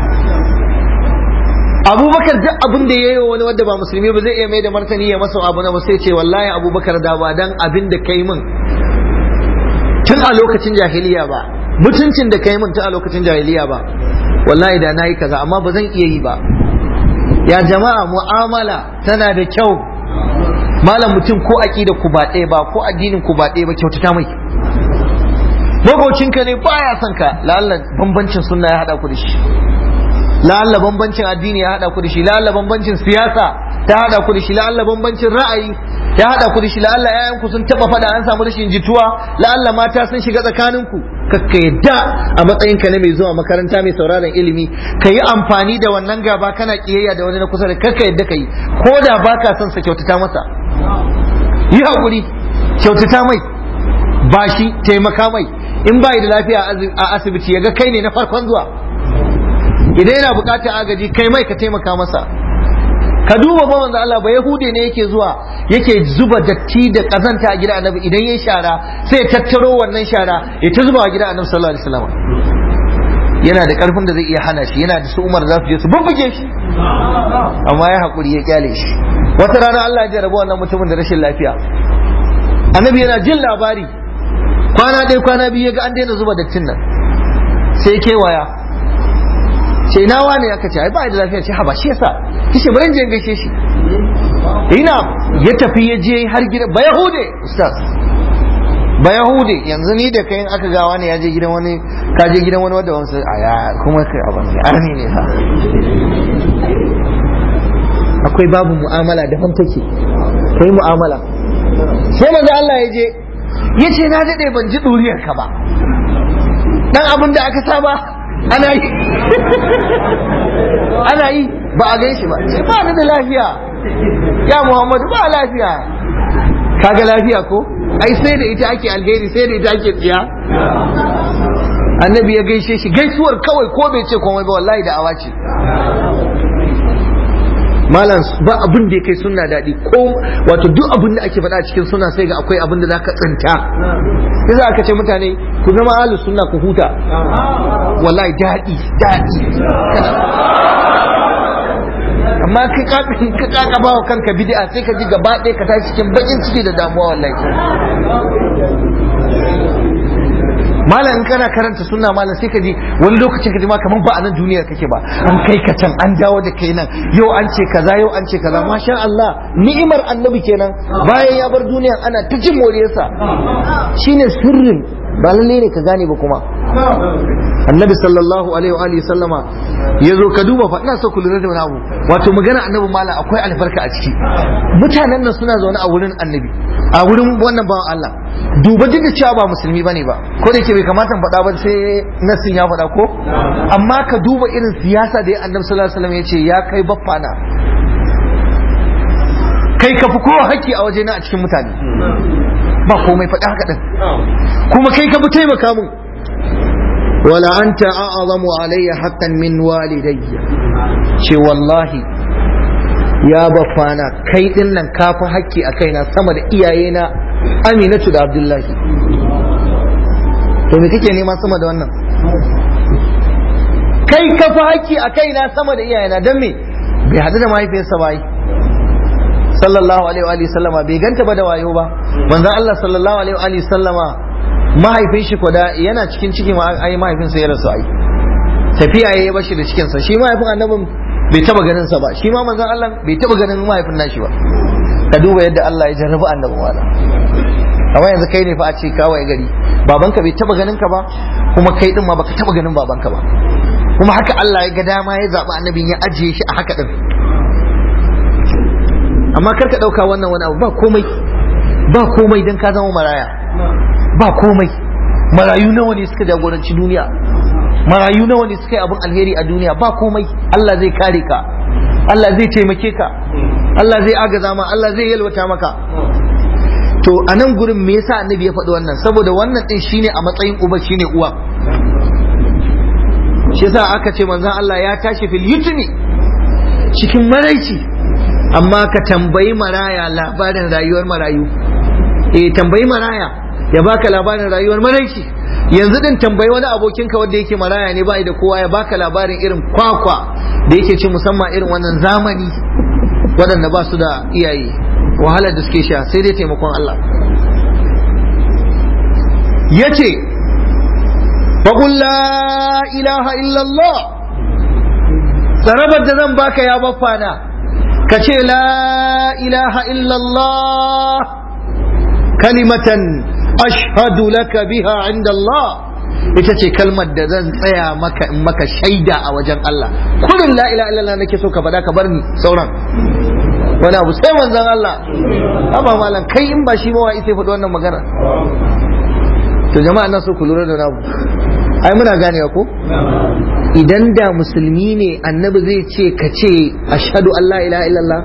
abubakar duk abin da ya yi wa wani wadda ba musulmi ba zai iya mai da martani ya masa abu na ba sai ce wallahi abubakar da ba dan abin da kai min tun a lokacin jahiliya ba mutuncin da kai min tun a lokacin jahiliya ba wallahi da nayi kaza amma ba zan iya yi ba ya jama'a mu'amala tana da kyau malam mutum ko aqida ku ba ɗaya ba ko addinin ku ba ɗaya ba kyautata mai makocinka ne baya son ka la'alla bambancin sunna ya hada ku da shi la'alla bambancin addini ya hada ku da shi la'alla bambancin siyasa ta hada ku da shi la'alla bambancin ra'ayi ya hada ku da shi la'alla yayan ku sun taba fada an samu rashin jituwa la'alla mata sun shiga tsakanin ku kakka yadda a matsayin ka na mai zuwa makaranta mai sauraron ilimi ka yi amfani da wannan gaba kana kiyayya da wani na kusa da kakka yadda ka yi ko da baka son sa kyautata masa yi hakuri kyautata mai bashi taimaka mai in bai da lafiya a asibiti ya ga kai ne na farkon zuwa idan yana bukatar agaji kai mai ka taimaka masa ka duba ba manzo Allah ba yahude ne yake zuwa yake zuba datti da kazanta a gidan annabi idan yayi shara sai ya tattaro wannan shara ya ta zuba a gidan annabi sallallahu alaihi wasallam yana da karfin da zai iya hana shi yana da su Umar za su je su bubbuge shi amma ya hakuri ya kyale shi wata rana Allah ya jarraba wannan mutumin da rashin lafiya annabi yana jin labari kwana ɗaya kwana biyu ya ga an daina zuba dattin nan sai kewaya ce ina wane aka ce ai ba da lafiya ce haba shi yasa kishi bari je gaishe shi ina ya tafi ya je har gida ba yahude ustaz ba yahude yanzu ni da kai aka ga wani ya je gidan wani ka je gidan wani wanda wani aya kuma kai abin ne arni ne fa akwai babu mu'amala da take kai mu'amala sai manzo Allah ya je ya ce na dade ban ji duriyar ka ba dan abin da aka saba ana yi ana yi ba a gan shi ba sai ba ni da lafiya ya muhammadu ba lafiya kaga lafiya ko ai sai da ita ake alheri sai da ita ake tsiya annabi ya gaishe shi gaisuwar kawai ko bai ce komai ba wallahi da awa ce malam ba abin da ya kai sunna daɗi ko wato duk abin da ake faɗa cikin sunna sai ga akwai abin da zaka tsinta yasa aka ce mutane ku zama ahlus sunna ku huta wallahi daɗi daɗi amma ka ka kaka bawa kanka bid'a sai ka ji gaba ɗaya ka tashi cikin bakin ciki da damuwa wallahi malam in kana karanta sunna malam sai ka ji wani lokacin ka ji ma kaman ba a nan duniyar kake ba an kai ka can an dawo da kai nan yau an ce kaza yau an ce kaza masha Allah ni'imar annabi kenan bayan ya bar duniya ana ta jin moriyarsa shine sirrin ba lalle ne ka gane ba kuma annabi sallallahu alaihi wa alihi sallama ya zo ka duba fa ina so ku lura da wani abu wato magana annabi malam akwai albarka a ciki mutanen nan suna zaune a wurin annabi a wurin wannan bawan Allah duba duk da cewa ba musulmi bane ba ko da ke bai kamata in faɗa ba sai nasin ya faɗa ko amma ka duba irin siyasa da ya annabi sallallahu alaihi wasallam ya ce ya kai baffana kai ka fi kowa haƙƙi a wajena a cikin mutane ba komai faɗi haka ɗin kuma kai ka fi taimaka mun wala anta a'zamu alayya haqqan min walidayya ce wallahi ya bafana kai din nan ka fi haƙƙi a kaina sama da iyayena aminatu da abdullahi to me kake nema sama da wannan kai ka fi haƙƙi a kaina sama da iyayena don me bai haɗu da mahaifiyarsa ba yi sallallahu alaihi wa sallama bai ganta ba da wayo ba manzon Allah sallallahu alaihi wa sallama mahaifin shi kwada yana cikin cikin ai mahaifin sa ya rasu ai tafiya yayi bashi da cikin sa shi mahaifin annabin bai taba ganin sa ba shi ma manzon Allah bai taba ganin mahaifin nashi ba ka duba yadda Allah ya jarrabu annabin wala amma yanzu kai ne fa a ce kawai gari babanka bai taba ganin ka ba kuma kai din ma baka taba ganin babanka ba kuma haka Allah ya ga dama ya zaɓi annabin ya ajiye shi a haka ɗin amma kar ka ɗauka wannan wani abu ba komai ba komai don ka zama maraya ba komai marayu nawa ne suka jagoranci duniya marayu nawa ne suka yi abin alheri a duniya ba komai Allah zai kare ka Allah zai taimake ka Allah zai agaza ma Allah zai yalwata maka to a nan gurin me yasa annabi ya faɗi wannan saboda wannan din shine a matsayin uba shine uwa shi yasa aka ce manzon Allah ya tashi fil yutmi cikin maraici amma ka tambayi maraya labarin rayuwar marayu eh tambayi maraya ya baka labarin rayuwar maraici yanzu din tambayi wani abokinka wanda yake maraya ne bai da kowa ya baka labarin irin kwakwa da yake ci musamman irin wannan zamani waɗanda ba su da iyaye wahalar da suke sha sai dai taimakon Allah ya ce faƙul la ilaha illallah tsarabar da zan baka ya baffana ka ce la ilaha illallah kalimatan ashhadu laka biha inda Allah ita ce kalmar da zan tsaya maka in maka shaida a wajen Allah kullum la ilaha illallah nake so ka faɗa ka bar ni sauran wani abu sai manzon Allah amma malam kai in ba shi ba wai sai faɗi wannan magana to jama'a na so ku lura da namu ai muna ganewa ko idan da musulmi ne annabi zai ce ka ce ashhadu an la ilaha illallah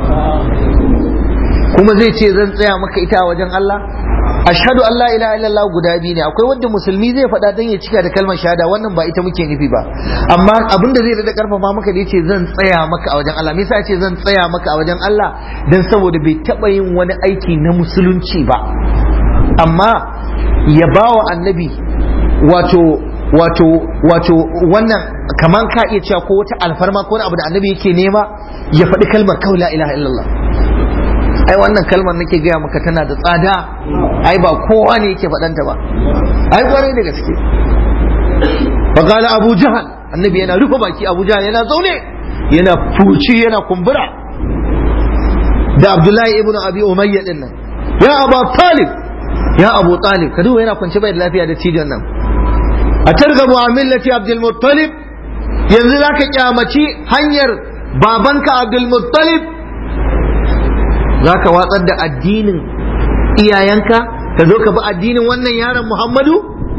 kuma zai ce zan tsaya maka ita a wajen Allah ashhadu an la ilaha illallah guda biyu ne akwai wanda musulmi zai faɗa dan ya cika da kalmar shahada wannan ba ita muke nufi ba amma abin da zai da karfafa maka da yace zan tsaya maka a wajen Allah me yasa yace zan tsaya maka a wajen Allah dan saboda bai taba yin wani aiki na musulunci ba amma ya bawa annabi wato wato wato wannan kaman ka iya cewa ko wata alfarma ko wani abu da annabi yake nema ya faɗi kalmar kawai la ilaha illallah ai wannan kalmar nake gaya maka tana da tsada ai ba kowa ne yake faɗanta ba ai kwarai da gaske faqala abu jahal annabi yana rufe baki abu jahal yana zaune yana fuci yana kumbura da abdullahi ibn abi umayya din nan ya abu talib ya abu talib ka duba yana kwance bai da lafiya da cijin nan a targabu a millati abdul muttalib yanzu zaka kyamaci hanyar babanka abdul muttalib za ka watsar da addinin iyayenka ka zo ka bi addinin wannan yaron Muhammadu?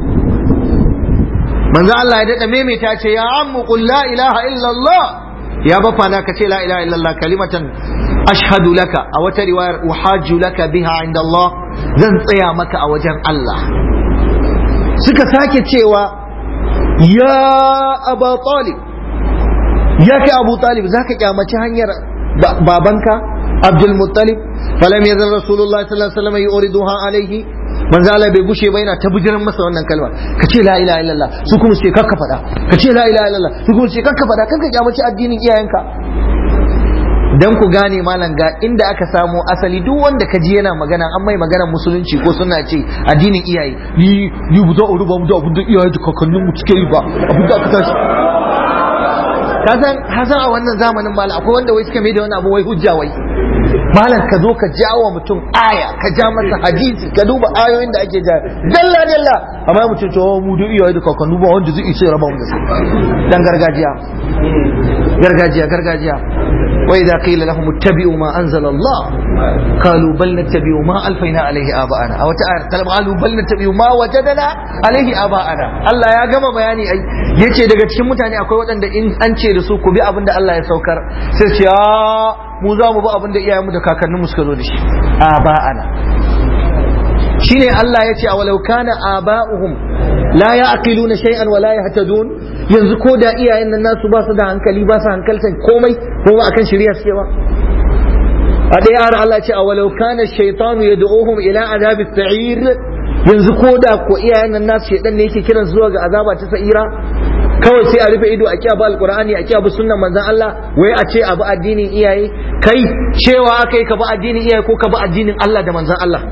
manzo Allah ya daɗa maimaita ce ya ammu qul la ilaha illallah ya bafa na ka ce la ilaha illallah kalimatan ashhadu laka a wata riwayar uhajju laka biha inda Allah zan tsaya maka a wajen Allah suka sake cewa ya aba talib ya kai abu talib zaka kyamaci hanyar babanka عبد المطلب فلم يزل رسول الله صلى الله عليه وسلم يوردها عليه من زال bai gushe ba yana ta bijiran masa wannan kalma ka ce la ilaha illallah su kuma ce kakka fada ka ce la ilaha illallah su kuma ce kakka fada kanka kyamaci addinin iyayenka dan ku gane malam ga inda aka samo asali duk wanda ka ji yana magana an mai magana musulunci ko suna ce addinin iyaye ni ni bu za a ruba mu da abin da iyaye da kakannin mu suke yi ba abin da aka tashi kasan hasan a wannan zamanin malam akwai wanda wai suka mai da wani abu wai hujja wai malam ka zo ka jawo mutum aya ka ja masa hadisi ka duba ayoyin da ake ja dalla dalla amma mutum ce mu da iyaye da kakannu ba wanda zai isa raba mu da su dan gargajiya gargajiya gargajiya wa idza qila lahum ittabi'u ma anzala Allah qalu bal nattabi'u ma alfayna alayhi aba'ana aw ta'ala qalu bal nattabi'u ma wajadana alayhi aba'ana Allah ya gama bayani ai yace daga cikin mutane akwai waɗanda in an ce da su ku bi abin da Allah ya saukar sai ce mu za mu bi abin da iyayenmu da kakanninmu suka zo da shi aba'ana shine Allah ya ce a walau kana aba'uhum la ya'qiluna shay'an wa la yahtadun yanzu ko da iyayen nan nasu ba su da hankali ba su hankaltan komai ko ba akan shari'a suke ba a ɗaya har Allah ce a walau kana shaytanu yad'uhum ila adabi sa'ir yanzu ko da ko iyayen nan nasu shedan ne yake kiran zuwa ga azaba ta sa'ira kawai sai a rufe ido a kiyabu alqur'ani a kiyabu sunnan manzon Allah wai a ce abu addinin iyaye kai cewa akai ka bi addinin iyaye ko ka bi addinin Allah da manzon Allah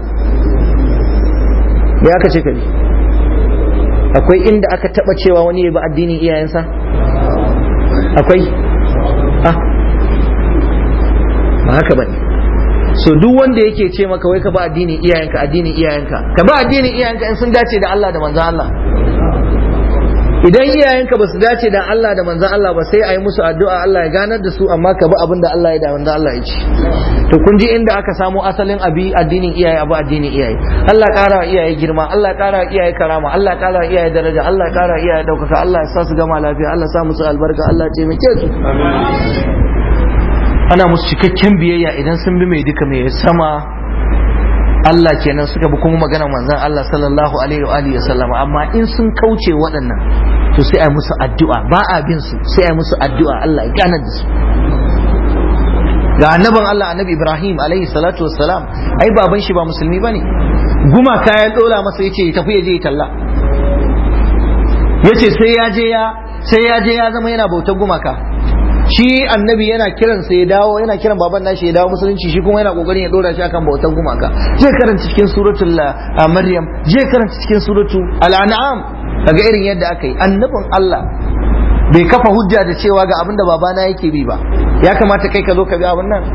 me aka ce kai akwai inda aka taba cewa wani ya bi addinin iyayensa akwai ah ba haka bane so duk wanda yake ce maka wai ka bi addinin iyayenka addinin iyayenka ka bi addinin iyayenka in sun dace da Allah da manzon Allah idan iyayenka ba su dace da Allah da manzan Allah ba sai a yi musu addu'a Allah ya ganar da su amma ka bi abin da Allah ya da manzan Allah ya ci to kun ji inda aka samo asalin abi addinin iyaye abu addinin iyaye Allah ƙara iyaye girma Allah ƙara iyaye karama Allah ƙara iyaye daraja Allah ƙara iyaye ɗaukaka Allah ya sa su gama lafiya Allah sa musu albarka Allah ya taimake su ana musu cikakken biyayya idan sun bi mai duka mai sama Allah kenan suka bi kuma magana manzon Allah sallallahu alaihi wa alihi sallama amma in sun kauce waɗannan to sai ai musu addu'a ba a bin su sai ai musu addu'a Allah ya ganar da su ga annaban Allah annabi Ibrahim alaihi salatu wassalam ai baban shi ba musulmi bane guma kayan dola masa yace ya tafi ya je ya talla yace sai ya je ya sai ya je ya zama yana bautar gumaka shi annabi yana kiran sai ya dawo yana kiran baban nashi ya dawo musulunci shi kuma yana kokarin ya dora shi akan bautan gumaka je karanta cikin suratul maryam je karanta cikin suratul al-an'am kaga irin yadda aka yi annabin Allah bai kafa hujja da cewa ga abinda babana yake bi ba ya kamata kai ka zo ka bi abin nan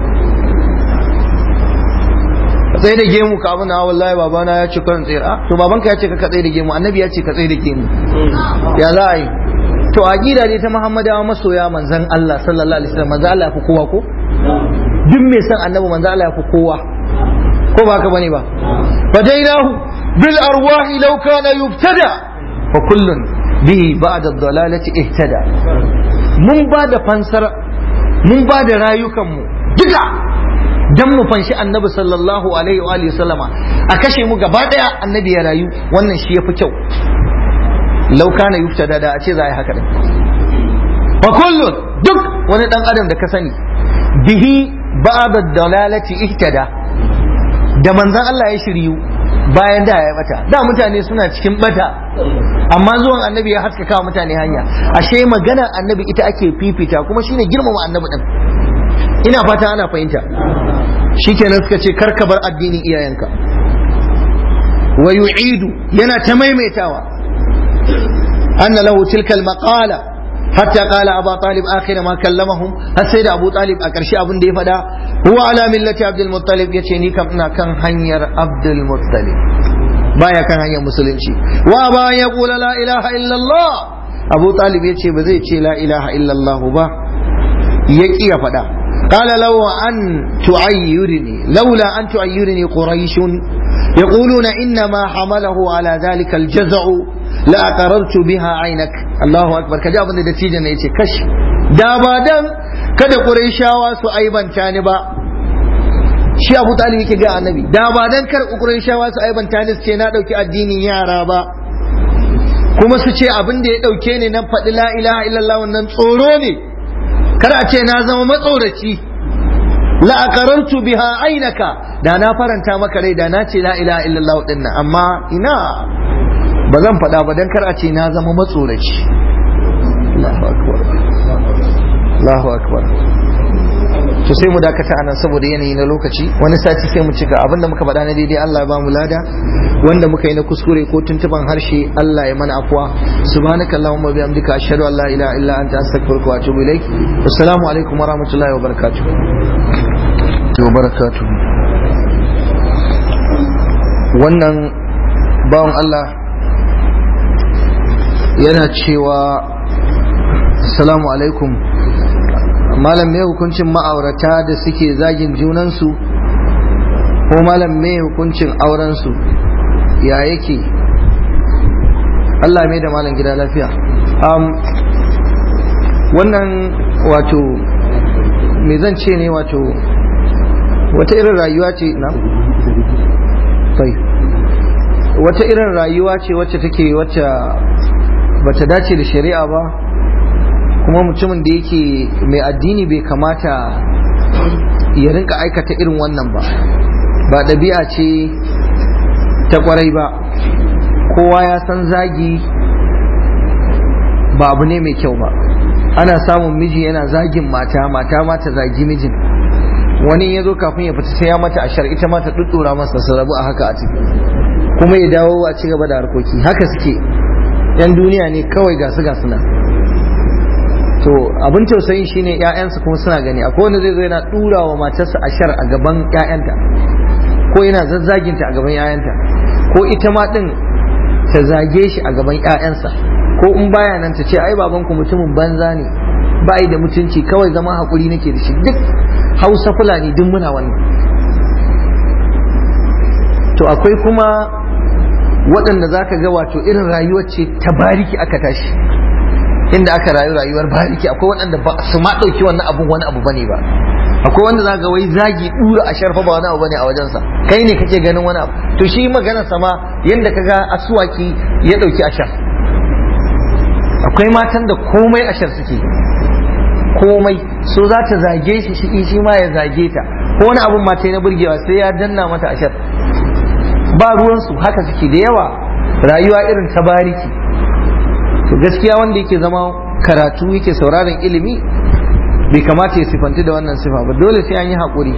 ka tsaye da gemu ka abin na wallahi babana ya ce karin tsira to babanka ya ce ka tsaye da gemu annabi ya ce ka tsaye da gemu ya za a yi to aqida ne ta Muhammadawa masoya manzon Allah sallallahu alaihi wasallam manzon Allah ya fi kowa ko duk mai san annabi manzon Allah ya fi kowa ko ba ka bane ba fadainahu bil arwahi law kana yubtada wa kullun bihi ba'da ad-dalalati ihtada mun ba da fansar mun ba da rayukan mu duka dan mu fanshi annabi sallallahu alaihi wa alihi sallama a kashe mu gaba daya annabi ya rayu wannan shi yafi kyau lau kana yuftada da a ce za a yi haka din wa kullun duk wani dan adam da ka sani bihi ba'da dalalati ihtada da manzon Allah ya shiryu bayan da ya bata da mutane suna cikin bata amma zuwan annabi ya haskaka wa mutane hanya ashe maganar annabi ita ake fifita kuma shine girmama annabi din ina fata ana fahimta shikenan suka ce karka bar addinin iyayenka wa yu'idu yana ta maimaitawa أن له تلك المقالة حتى قال أبا طالب آخر ما كلمهم السيد أبو طالب أكرشي أبن دي فدا هو على ملة عبد المطلب يتشيني كم كان هنير عبد المطلب بايا كان هنير مسلم شي وأبا يقول لا إله إلا الله أبو طالب يتشي بزي لا إله إلا الله با يكي فدا قال لو أن تعيرني لولا أن تعيرني قريش يقولون إنما حمله على ذلك الجزع لأقررت بها عينك الله أكبر كجا abin da dattijo ne yace kash da ba dan kada Qurayshawa su aibanta ni ba shi Abu Talib yake ga Annabi da ba dan kar Qurayshawa su aibanta ni su ce na dauki addinin yara ba kuma su ce abin da ya dauke ni nan faɗi la ilaha illallah wannan tsoro ne kar a ce na zama matsoraci la aqarartu biha ainaka da na faranta maka rai da na ce la ilaha illallah din amma ina ba zan faɗa ba don kar a ce na zama matsoraci Allahu akbar Allahu akbar to sai mu dakata anan saboda yanayi na lokaci wani sati sai mu cika abinda muka faɗa na daidai Allah ya ba mu lada wanda muka yi na kuskure ko tuntuban harshe Allah ya mana afwa subhanaka allahumma bihamdika ashhadu an la ilaha illa anta astaghfiruka wa atubu ilaik assalamu alaikum wa rahmatullahi wa barakatuh wa barakatuh wannan bawan Allah yana cewa salamu alaikum malam me hukuncin ma'aurata da suke zagin junansu ko malam me hukuncin aurensu ya yake Allah mai da malam gida lafiya um, wannan wato me zan ce ne wato wata irin rayuwa ce na wata irin rayuwa ce wacce take wacce bata dace da shari'a ba kuma mutumin da yake mai addini bai kamata ya rinka aikata irin wannan ba ba ɗabi'a ce ta kwarai ba kowa ya san zagi ba abu ne mai kyau ba ana samun miji yana zagin mata mata ma ta zagi mijin wani ya zo kafin ya fita sai ya mata ashar ita ma ta ɗuɗɗura masa su rabu a haka a ciki kuma ya dawo a ci gaba da harkoki haka suke yan duniya ne kawai gasu gasu nan to abin tausayin shine ƴaƴansu kuma suna gani akwai wanda zai zo yana dura wa matarsa ashar a gaban ƴaƴanta ko yana zazzaginta a gaban ƴaƴanta ko ita ma din ta zage shi a gaban ƴaƴansa ko ko in baya nan ta ce ai babanku mutumin banza ne ba da mutunci kawai zama haƙuri nake da shi duk hausa fulani duk muna wannan to akwai kuma waɗanda za ka ga wato irin rayuwar ce ta bariki aka tashi inda aka rayu rayuwar bariki akwai waɗanda ba su ma ɗauki wannan abun wani abu bane ba akwai wanda za ga wai zagi ɗura a sharfa ba wani abu bane a wajensa kai ne kake ganin wani abu to shi maganar sama yanda ka ga asuwaki ya ɗauki ashar akwai matan da komai ashar suke komai so za ta zage shi shi shi ma ya zage ta ko wani abun mata na burgewa sai ya danna mata ashar ba ruwansu haka suke da yawa rayuwa irin ta bariki to gaskiya wanda yake zama karatu yake sauraron ilimi bai kamata ya sifanti da wannan sifa ba dole sai an yi haƙuri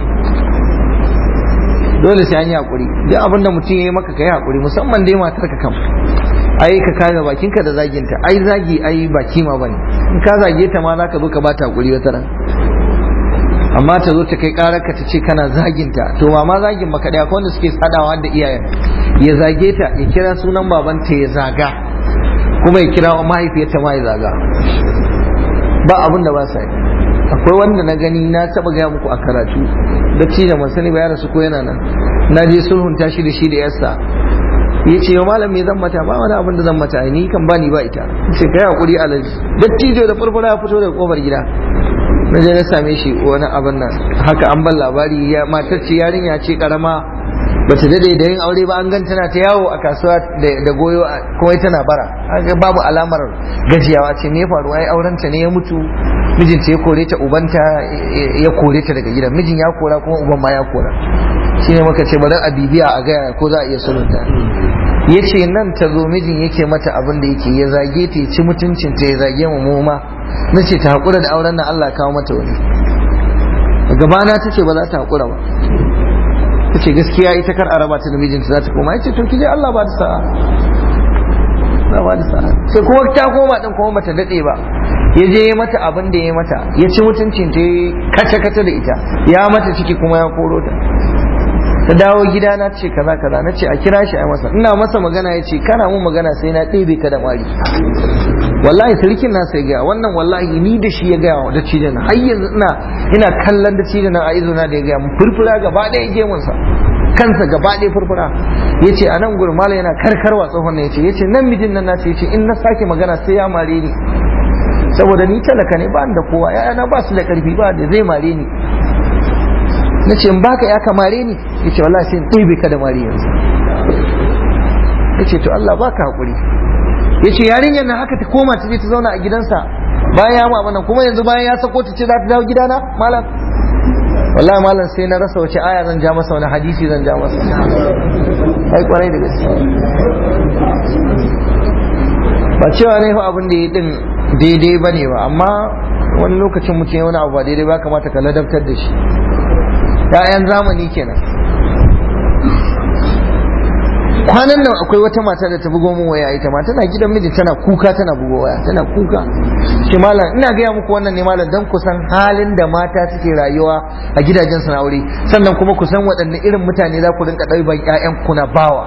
dole sai an yi haƙuri duk abin da mutum ya yi maka ka yi haƙuri musamman dai matar ka kam ai ka kame bakinka da zaginta ai zagi ai ba kima bane in ka zage ta ma zaka zo ka bata haƙuri wata ran amma ta zo ta kai ƙararka ta ce kana zaginta to ba ma zagin ba kaɗai akwai wanda suke sadawa da iyayen ya zage ta ya kira sunan babanta ya zaga kuma ya kira mahaifiyarta ma ya zaga ba abin da ba sa yi akwai wanda na gani na taba gaya muku a karatu da ci da sani ba ya rasu ko yana nan na je sulhunta shi da shi da yarsa ya ce malam me zan mata ba wani abin da zan mata ni kan bani ba ita ce kai hakuri alaji dattijo da farfara ya fito daga kofar gida na je na same shi wani abin nan haka an ban labari ya matar ce yarinya ce karama bata dade da yin aure ba an gan tana ta yawo a kasuwa da goyo kuma tana bara babu alamar gajiyawa ce me faru ai auren ta ne ya mutu mijinta ya kore ta ubanta ya kore ta daga gidan mijin ya kora kuma uban ma ya kora shine muka ce bari a bibiya a gaya ko za a iya sulunta ya ce nan ta zo mijin yake mata abin da yake ya zage ta ya ci mutuncin ta ya zage mu mu ma na ce ta haƙura da auren nan Allah kawo mata wani gabana ta ce ba za ta haƙura ba ta ce gaskiya ita kar a raba ta da mijinta za ta koma ya ce to ki je Allah ba da sa'a na ba da sa'a sai kuma ta koma din kuma bata dade ba ya je ya mata abin da ya mata ya ci mutuncin ta kace kace da ita ya mata ciki kuma ya koro ta ta dawo gida na ce kaza kaza na ce a kira shi a masa ina masa magana ya ce kana mun magana sai na ɗebe ka da mari wallahi sarkin na sai gaya wannan wallahi ni da shi ya gaya wa da cijin har yanzu ina ina kallon da cijin a izo na da ya gaya mun furfura gaba ɗaya gemunsa kansa gaba ɗaya furfura ya ce a nan gurin mala yana karkarwa tsohon ne ya ce ya ce nan mijin nan nasu ya ce in na sake magana sai ya mare ni saboda ni talaka ne ba da kowa ya'yana ba su da ƙarfi ba da zai mare ni na ce in baka ya kamare ni ya ce wallahi sai in ɗebe ka da mare yanzu ya ce to Allah baka haƙuri ya ce yarinyar nan haka ta koma ta je ta zauna a gidansa bayan ya mu kuma yanzu bayan ya sako ta ce za ta dawo gidana malam wallahi malam sai na rasa wace aya zan ja masa wani hadisi zan ja masa ai kwarai da gaske ba cewa ne fa abin da ya din daidai bane ba amma wani lokacin mutum ya wani abu ba daidai ba kamata ka ladabtar da shi ya'yan zamani kenan kwanan nan akwai wata mata da ta bugo min waya ita ma tana gidan miji tana kuka tana bugo waya tana kuka shi malam ina gaya muku wannan ne malam dan kusan halin da mata suke rayuwa a gidajen su na aure sannan kuma kusan waɗanne irin mutane za ku rinka ɗauban ƴaƴan kuna bawa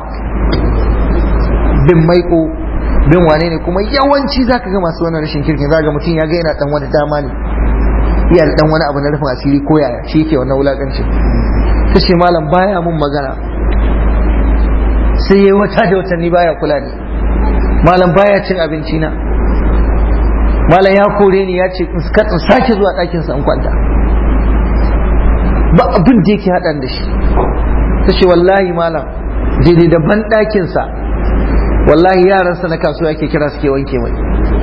bin maiko bin wane ne kuma yawanci zaka ga masu wannan rashin kirkin zaka ga mutum ya ga yana dan wani dama ne iya da dan wani abu na rufin asiri ko yaya shi yake wannan wulakancin ta ce malam baya mun magana sai yayi wata da watanni baya kula ni malam baya cin abinci na malam ya kore ni ya ce in sake zuwa ɗakin sa in kwanta ba abin da yake haɗan da shi ta ce wallahi malam daidai da ban ɗakin sa wallahi yaransa na kasuwa yake kira suke wanke mai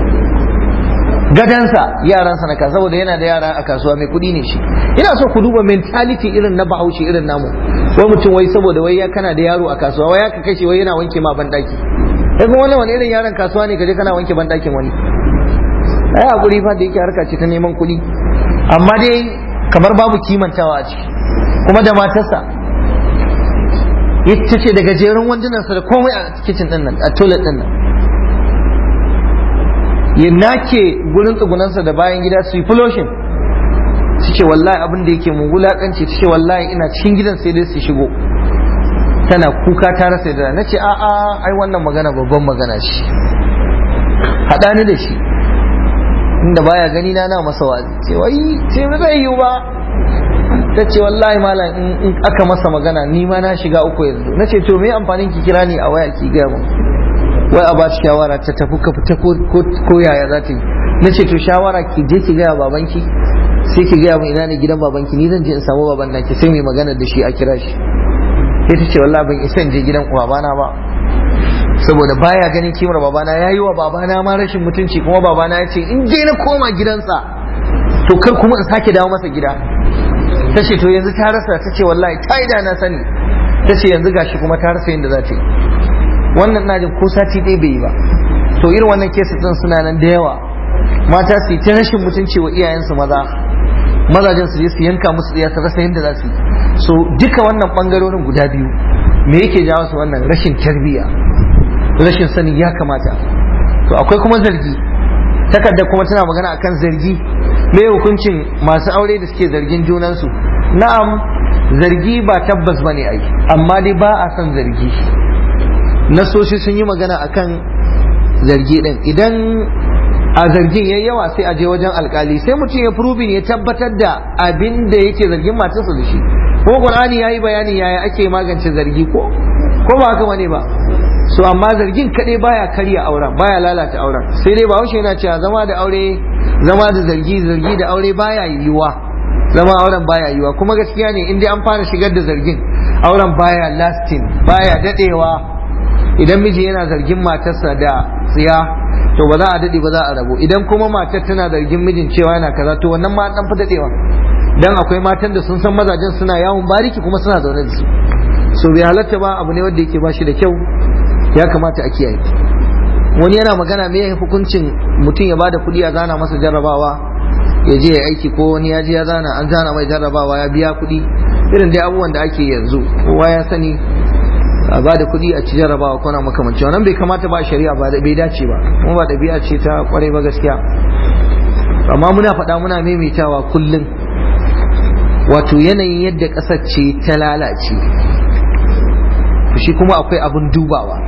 gadansa yaransa na kasuwa saboda yana da yara a kasuwa mai kuɗi ne shi ina so ku duba mentality irin na bahaushe irin namu wai mutum wai saboda wai ya kana da yaro a kasuwa wai ya ka kashe wai yana wanke ma ban daki kai kuma wannan wani irin yaron kasuwa ne kaje kana wanke ban dakin wani ai hakuri fa da yake harka ce ta neman kuɗi amma dai kamar babu kimantawa a ciki kuma da matarsa ita ce da gajeren wandunansa da komai a kitchen din nan a toilet din nan ya nake gurin tsugunansa da bayan gida su yi fuloshin su ce wallahi abin da yake mun wulakanci su ce wallahi ina cikin gidan sai dai su shigo tana kuka ta rasa da na ce a'a ai wannan magana babban magana ce haɗa ni da shi inda baya gani na na masa wazi ce wai ce ba zai yiwu ba ta ce wallahi malam in aka masa magana ni ma na shiga uku yanzu na ce to me amfanin ki kira ni a waya ki gaya mu wai a ba ta shawara ta tafi ka fita ko yaya za ta yi na ce to shawara ki je ki gaya babanki sai ki gaya mu ina ne gidan babanki ni zan je in samu baban naki sai mai magana da shi a kira shi sai ta ce wallahi ban isa in je gidan babana ba saboda baya ganin kimar babana ya yi wa babana ma rashin mutunci kuma babana ya ce in je na koma gidansa to kar kuma in sake dawo masa gida ta ce to yanzu ta rasa ta ce wallahi ta yi da na sani ta ce yanzu gashi kuma ta rasa yadda za ta yi wannan na jin ko sati ɗaya bai yi ba to irin wannan kesa ɗin suna nan da yawa mata su yi ta rashin mutunci wa iyayensu maza mazajen su je su yanka musu tsiya su rasa yadda za su yi so duka wannan ɓangarorin guda biyu me yake jawo su wannan rashin tarbiyya rashin sani ya kamata to akwai kuma zargi takarda kuma tana magana akan zargi me hukuncin masu aure da suke zargin junansu na'am zargi ba tabbas bane ai amma dai ba a son zargi nasoshi sun yi magana akan zargi din idan a zargin yayi yawa sai a je wajen alkali sai mutum ya proving ya tabbatar da abin da yake zargin matarsa da shi ko qur'ani yayi bayani yaya ake magance zargi ko ko ba haka bane ba so amma zargin kaɗai baya karya auren baya lalata auren sai dai ba yana cewa zama da aure zama da zargi zargi da aure baya yiwuwa zama auren baya yiwuwa kuma gaskiya ne in dai an fara shigar da zargin auren baya lasting baya dadewa idan miji yana zargin matarsa da tsiya to ba za a dade ba za a rabu idan kuma matar tana zargin mijin cewa yana kaza to wannan ma dan fi dadewa dan akwai matan da sun san mazajen suna yawon bariki kuma suna zaune da su so bai halatta ba abu ne wanda yake ba shi da kyau ya kamata a kiyaye wani yana magana me ya hukuncin mutum ya bada kuɗi a zana masa jarrabawa ya je ya aiki ko wani ya je ya zana an zana mai jarrabawa ya biya kuɗi irin dai abubuwan da ake yanzu kowa ya sani a bada kuɗi a ci jarrabawa ko na makamanci wannan bai kamata ba shari'a ba bai dace ba kuma ba ɗabi'a ce ta kwarai ba gaskiya amma muna faɗa muna maimaitawa kullum wato yanayin yadda ƙasar ce ta lalace shi kuma akwai abin dubawa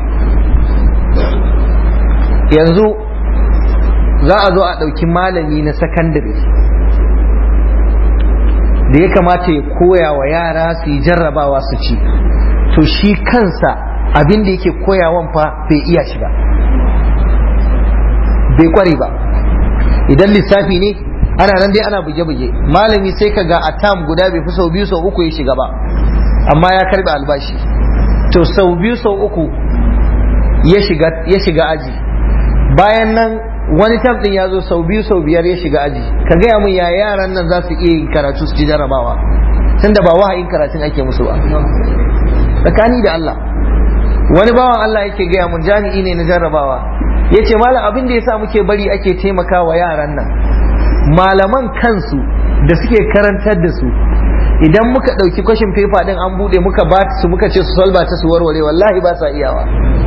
yanzu za a zo a ɗauki malami na sakandare da ya kamata ya koya wa yara su yi jarrabawa su ci to shi kansa abin da yake koyawan fa bai iya shi ba bai kware ba idan lissafi ne ana nan dai ana buge-buge malami sai ka ga a tam guda bai fi sau biyu sau uku ya shiga ba amma ya karbe albashi to sau biyu sau uku ya shiga aji bayan nan wani tam din ya zo sau biyu sau biyar ya shiga aji ka gaya mun ya yaran nan za su iya yin karatu su ci jarabawa tunda ba wahayin karatun ake musu ba tsakani da Allah wani bawan Allah yake gaya mun jami'i ne na jarrabawa ya ce malam abin da ya sa muke bari ake taimaka wa yaran nan malaman kansu da suke karantar da su idan muka ɗauki kwashin fefa ɗin an buɗe muka ba su muka ce su solba ta su warware wallahi ba sa iyawa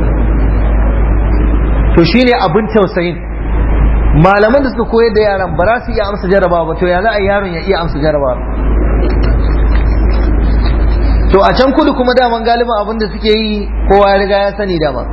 to shine abin tausayin malaman da suka koyar da yaran ba za su iya amsa jarabawa ba to ya za a yaron ya iya amsa jarabawa to a can kudu kuma daman galiban abin da suke yi kowa ya riga ya sani dama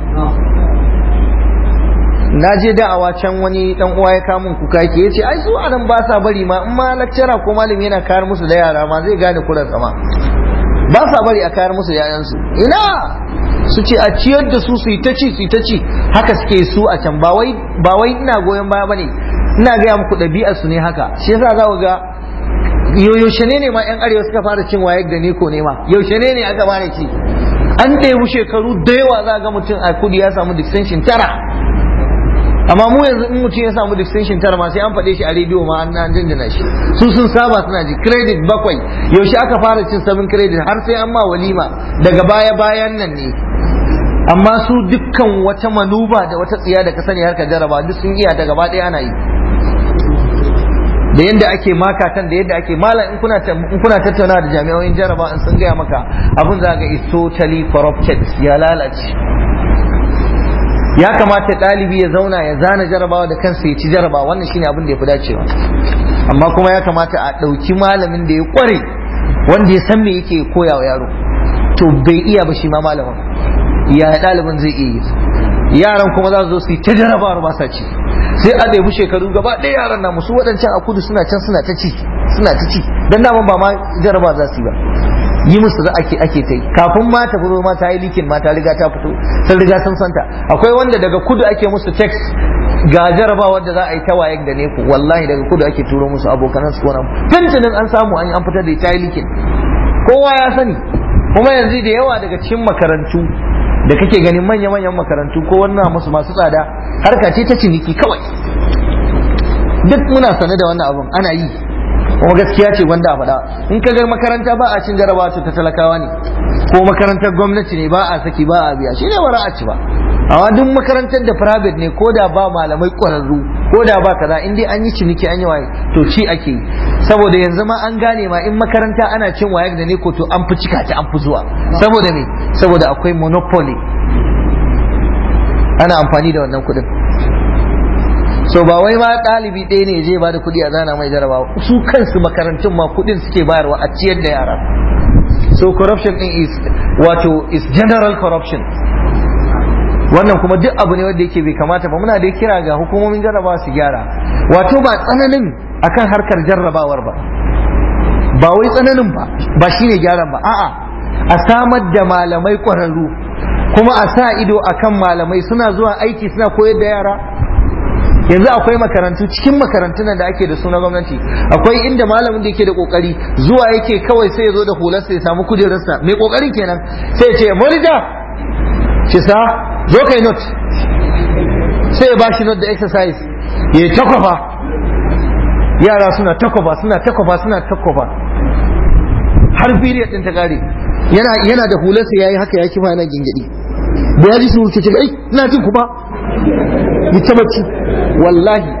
na je da'awa can wani dan uwa ya kamun kuka yake yace ai su anan ba sa bari ma in ma lecturer ko malami yana kayar musu da yara ma zai gane kuran sama ba sa bari a kayar musu yayan su ina su ce a ciyar da su su yi ta ci su yi ta ci haka suke su a can ba wai ba wai ina goyon baya bane ina gaya muku ɗabi'ar su ne haka shi yasa za ku ga yaushe ne ne ma yan arewa suka fara cin wayek da neko ne ma yaushe ne ne aka fara ci an ɗebi shekaru da yawa za ga mutum a kudi ya samu distinction tara amma mu yanzu in mutum ya samu distinction tara ma sai an faɗe shi a rediyo ma an jinjina shi su sun saba suna ji credit bakwai yaushe aka fara cin sabon credit har sai an ma walima daga baya bayan nan ne amma su dukkan wata manuba da wata tsiya da ka sani harka jaraba duk sun iya da gaba ɗaya ana yi da yadda ake makatan da yadda ake malam in kuna in kuna tattauna da jami'o'in jaraba in sun gaya maka abun za ga is totally corrupted ya lalace ya kamata ɗalibi ya zauna ya zana jarabawa da kansa ya ci jarabawa wannan shine abin da ya fi dacewa amma kuma ya kamata a ɗauki malamin da ya ƙware wanda ya san me yake koya wa yaro to bai iya ba shi ma malamin ya ɗalibin zai iya yi yaran kuma za su zo su yi ta jarabawar ba sa ci sai a ɗebi shekaru gaba ɗaya yaran na musu waɗancan a kudu suna can suna ta ci suna ta ci dan daman ba ma jaraba za su yi ba yi musu da ake ake ta yi kafin ma ta fito ma ta yi likin ma ta riga ta fito sun riga sun santa akwai wanda daga kudu ake musu text ga jarabawar da za a yi ta waye da neku wallahi daga kudu ake turo musu abokanan su wannan tuntunin an samu an an fitar da ta yi likin kowa ya sani kuma yanzu da yawa daga cikin makarantu da kake ganin manya-manyan makarantu ko wannan musu masu tsada harka ce ta ciniki kawai duk muna sane da wannan abun ana yi kuma gaskiya ce wanda a faɗa in ka ga makaranta ba a cin jarabawa ta talakawa ne ko makarantar gwamnati ne ba a saki ba a biya shi ne ba a ci ba amma duk makarantar da private ne ko da ba malamai ƙwararru ko da ba kaza in dai an yi ciniki an yi waye to ci ake yi saboda yanzu ma an gane ma in makaranta ana cin waye da ne ko to an fi cika ta an fi zuwa saboda me saboda akwai monopoly ana amfani da wannan kuɗin so ba wai ma ɗalibi ɗaya ne je ba da kuɗi a zana mai jarabawa su kansu makarantun ma kuɗin suke bayarwa a ciyar da yara so corruption din is wato is general corruption wannan kuma duk abu ne wanda yake bai kamata ba muna da kira ga hukumomin jarrabawa su gyara wato ba tsananin akan harkar jarrabawar ba ba wai tsananin ba ba shine gyaran ba a'a a samar da malamai ƙwararru kuma a sa ido akan malamai suna zuwa aiki suna koyar da yara yanzu akwai makarantu cikin makarantun da ake da su na gwamnati akwai inda malamin da yake da kokari zuwa yake kawai sai ya zo da hularsa ya samu kujerarsa mai kokari kenan sai ya ce monitor shi sa zo kai note sai ya bashi note da exercise ya takwafa yara suna takwafa suna takwafa suna takwafa har period din ta kare yana yana da hularsa yayi haka ya kifa yana gingidi da ya ji su wuce ce ai ina jin ku ba yi ta bacci wallahi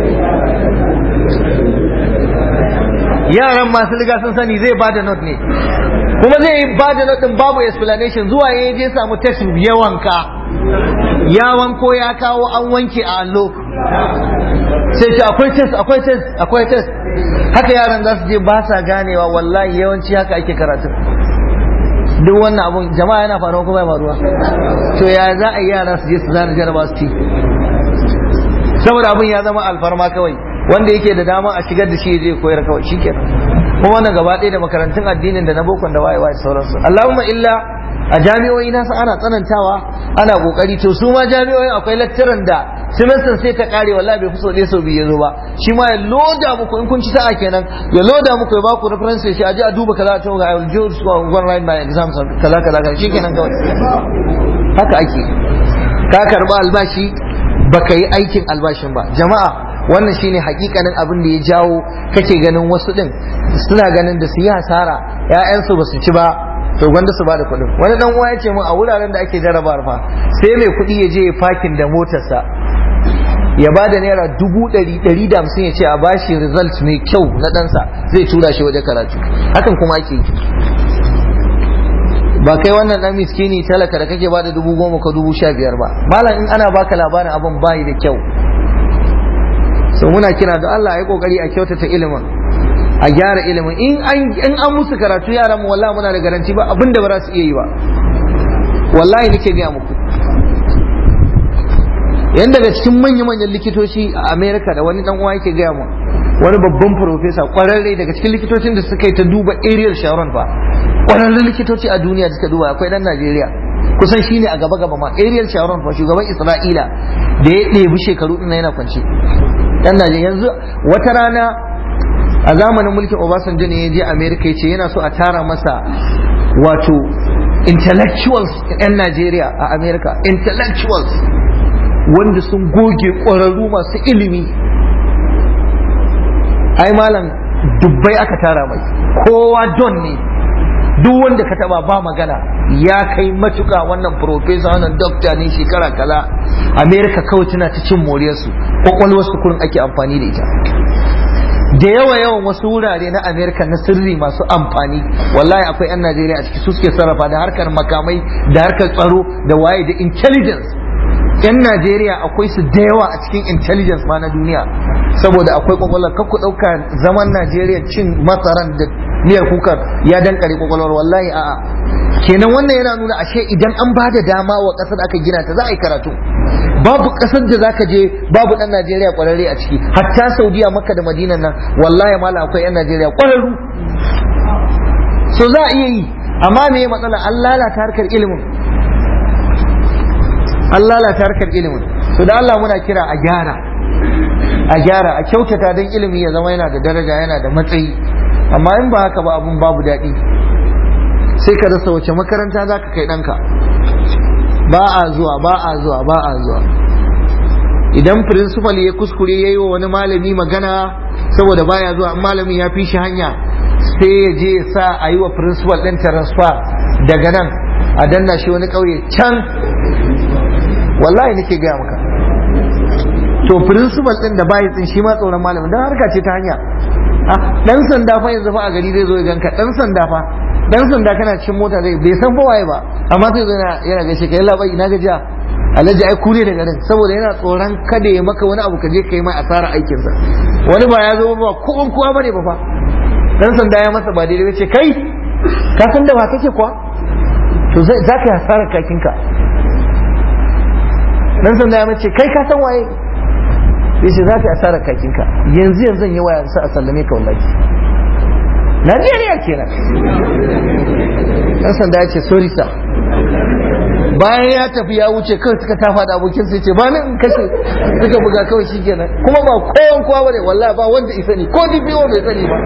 yaran masu riga sun sani zai bada note ne kuma zai yi bada note din babu explanation zuwa ya je samu text ya wanka ya wanko ya kawo an wanke a allo sai ce akwai test akwai test akwai test haka yaran za su je ba sa ganewa wallahi yawanci haka ake karatu duk wannan abun jama'a yana faruwa ko bai faruwa to ya za a yi yara su je su zana jaraba su ci saboda abun ya zama alfarma kawai wanda yake da dama a shigar da shi zai koyar kawai shikenan kuma wannan gaba ɗaya da makarantun addinin da na bokon da waye waye sauransu Allahumma illa a jami'o'i nasu ana tsanantawa ana kokari to su ma jami'o'in akwai lecturer da semester sai ta kare wallahi bai fi so ɗaya sau biyu ya zo ba shi ma ya loda muku in kun ci sa'a kenan ya loda muku ya baku reference shi aje a duba kaza ta ga I will just go and write my exams kaza kaza kaza shikenan kawai haka ake ka karba albashi baka yi aikin albashin ba jama'a wannan shine hakikanin abin da ya jawo kake ganin wasu din suna ganin da su yi hasara ƴaƴansu ba su ci ba to gwanda su bada kuɗin wani dan uwa ya ce mun a wuraren da ake jarabar fa sai mai kuɗi ya je ya fakin da motarsa ya ba da naira dubu ɗari ɗari da hamsin ya ce a bashi result mai kyau na ɗansa zai tura shi waje karatu hakan kuma ake yi ba kai wannan ɗan miskini talaka da kake ba da dubu goma ko dubu sha biyar ba malam in ana baka labarin abin bayi da kyau so muna kira da Allah ya kokari a kyautata ilimin a gyara ilimin in an musu karatu yaran mu wallahi muna da garanti ba abin da ba za su iya yi ba wallahi nake gaya muku yan daga cikin manya-manyan likitoci a america da wani dan uwa yake gaya mu wani babban profesa kwararre daga cikin likitocin da suka yi ta duba ariel sharon fa kwararren likitoci a duniya da suka duba akwai dan najeriya kusan shine a gaba gaba ma ariel sharon fa shugaban isra'ila da ya ɗebi shekaru ɗin yana kwance dan najeriya yanzu wata rana a zamanin mulkin obasanjo ne ya je america ya ce yana so a tara masa wato intellectuals 'yan najeriya a america intellectuals wanda sun goge ƙwararru masu ilimi ai malam dubbai aka tara mai kowa don ne duk wanda ka taba ba magana ya kai matuka wannan profesa wannan dokta ne shekara kaza america kawai tana ta cin moriyarsu kwakwalwarsu kurin ake amfani da ita da yawa yawan wasu wurare na america na sirri masu amfani wallahi akwai 'yan najeriya a ciki su suke sarrafa da harkar makamai da harkar tsaro da waye da intelligence 'yan najeriya akwai su da yawa a cikin intelligence ma na duniya saboda akwai kwakwalwar kakku ɗauka zaman najeriya cin masaran da miyar kukar ya dankare kwakwalwar wallahi a'a kenan wannan yana nuna ashe idan an ba da dama wa ƙasar aka gina ta za a yi karatu babu kasar da zaka je babu dan Najeriya kwararre a ciki hatta Saudiya Makka da Madina nan wallahi mala akwai yan Najeriya kwararru so za a iya yi amma me matsala an lalata harkar ilimin an lalata harkar ilimin to da Allah muna kira a gyara a gyara a kyautata don ilimi ya zama yana da daraja yana da matsayi amma in ba haka ba abun babu daɗi sai ka rasa wace makaranta za ka kai ɗanka ba a zuwa ba a zuwa ba a zuwa idan principal ya kuskure ya yi wa wani malami magana saboda baya zuwa in malamin ya fi shi hanya sai ya je ya sa a yi wa principal ɗin transfer daga nan a danna shi wani ƙauye can wallahi nake gaya maka to principal ɗin da bayi tsin shi ma tsoron malamin don harka ce ta hanya dan sanda fa yanzu fa a gari zai zo ya ganka dan sanda fa dan sanda kana cikin mota zai bai san bawaye ba amma sai zo yana gaishe ka yalla bai ina gajiya alhaji ai kure da garin saboda yana tsoron kada ya maka wani abu ka je kai mai asara aikin sa wani ba ya zo ba ko an kowa bane ba fa dan sanda ya masa ba daidai ce kai ka san da ba kake kuwa to zai za ka yi asarar kakinka dan sanda ya mace kai ka san waye ya ce za ka yi asarar kakinka yanzu yanzu yi waya sa a sallame ka wallahi Najeriya kenan dan sanda ya ce sorry sir bayan ya tafi ya wuce kawai suka tafa da abokin sai ce ba nan in kashe suka buga kawai shi kenan kuma ba kowan kowa bane wallahi ba wanda isa ne ko DPO bai sani ba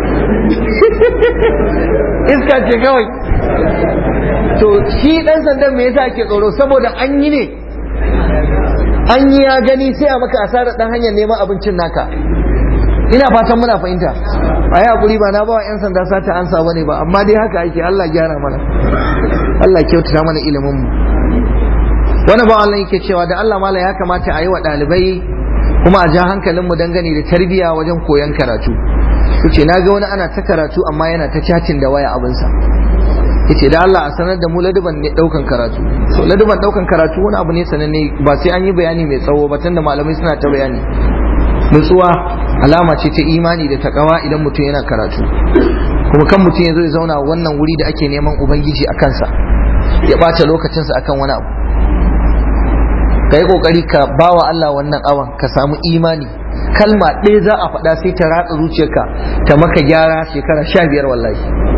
iska ce kawai to shi dan sandan me yasa ake tsoro saboda an yi ne an yi ya gani sai a maka asarar dan hanyar neman abincin naka ina fatan muna fahimta a yi hakuri ba na ba wa 'yan sanda sata ansa ba ne ba amma dai haka ake Allah gyara mana Allah kyautata mana ilimin mu wani ba Allah yake cewa da Allah mala ya kamata a yi wa ɗalibai kuma a ja hankalin mu dangane da tarbiyya wajen koyon karatu kuce na ga wani ana ta karatu amma yana ta cacin da waya abinsa yace da Allah a sanar da mu laduban ne daukan karatu so laduban daukan karatu wani abu ne sananne ba sai an yi bayani mai tsawo ba tunda malamai suna ta bayani nutsuwa alama ce ta imani da takawa idan mutum yana karatu kuma kan mutum ya zo ya zauna wannan wuri da ake neman ubangiji a kansa ya ɓata lokacinsa akan wani abu ka yi ƙoƙari ka bawa Allah wannan awan ka samu imani kalma ɗaya za a faɗa sai ta ratsa zuciyarka ta maka gyara shekara sha biyar wallahi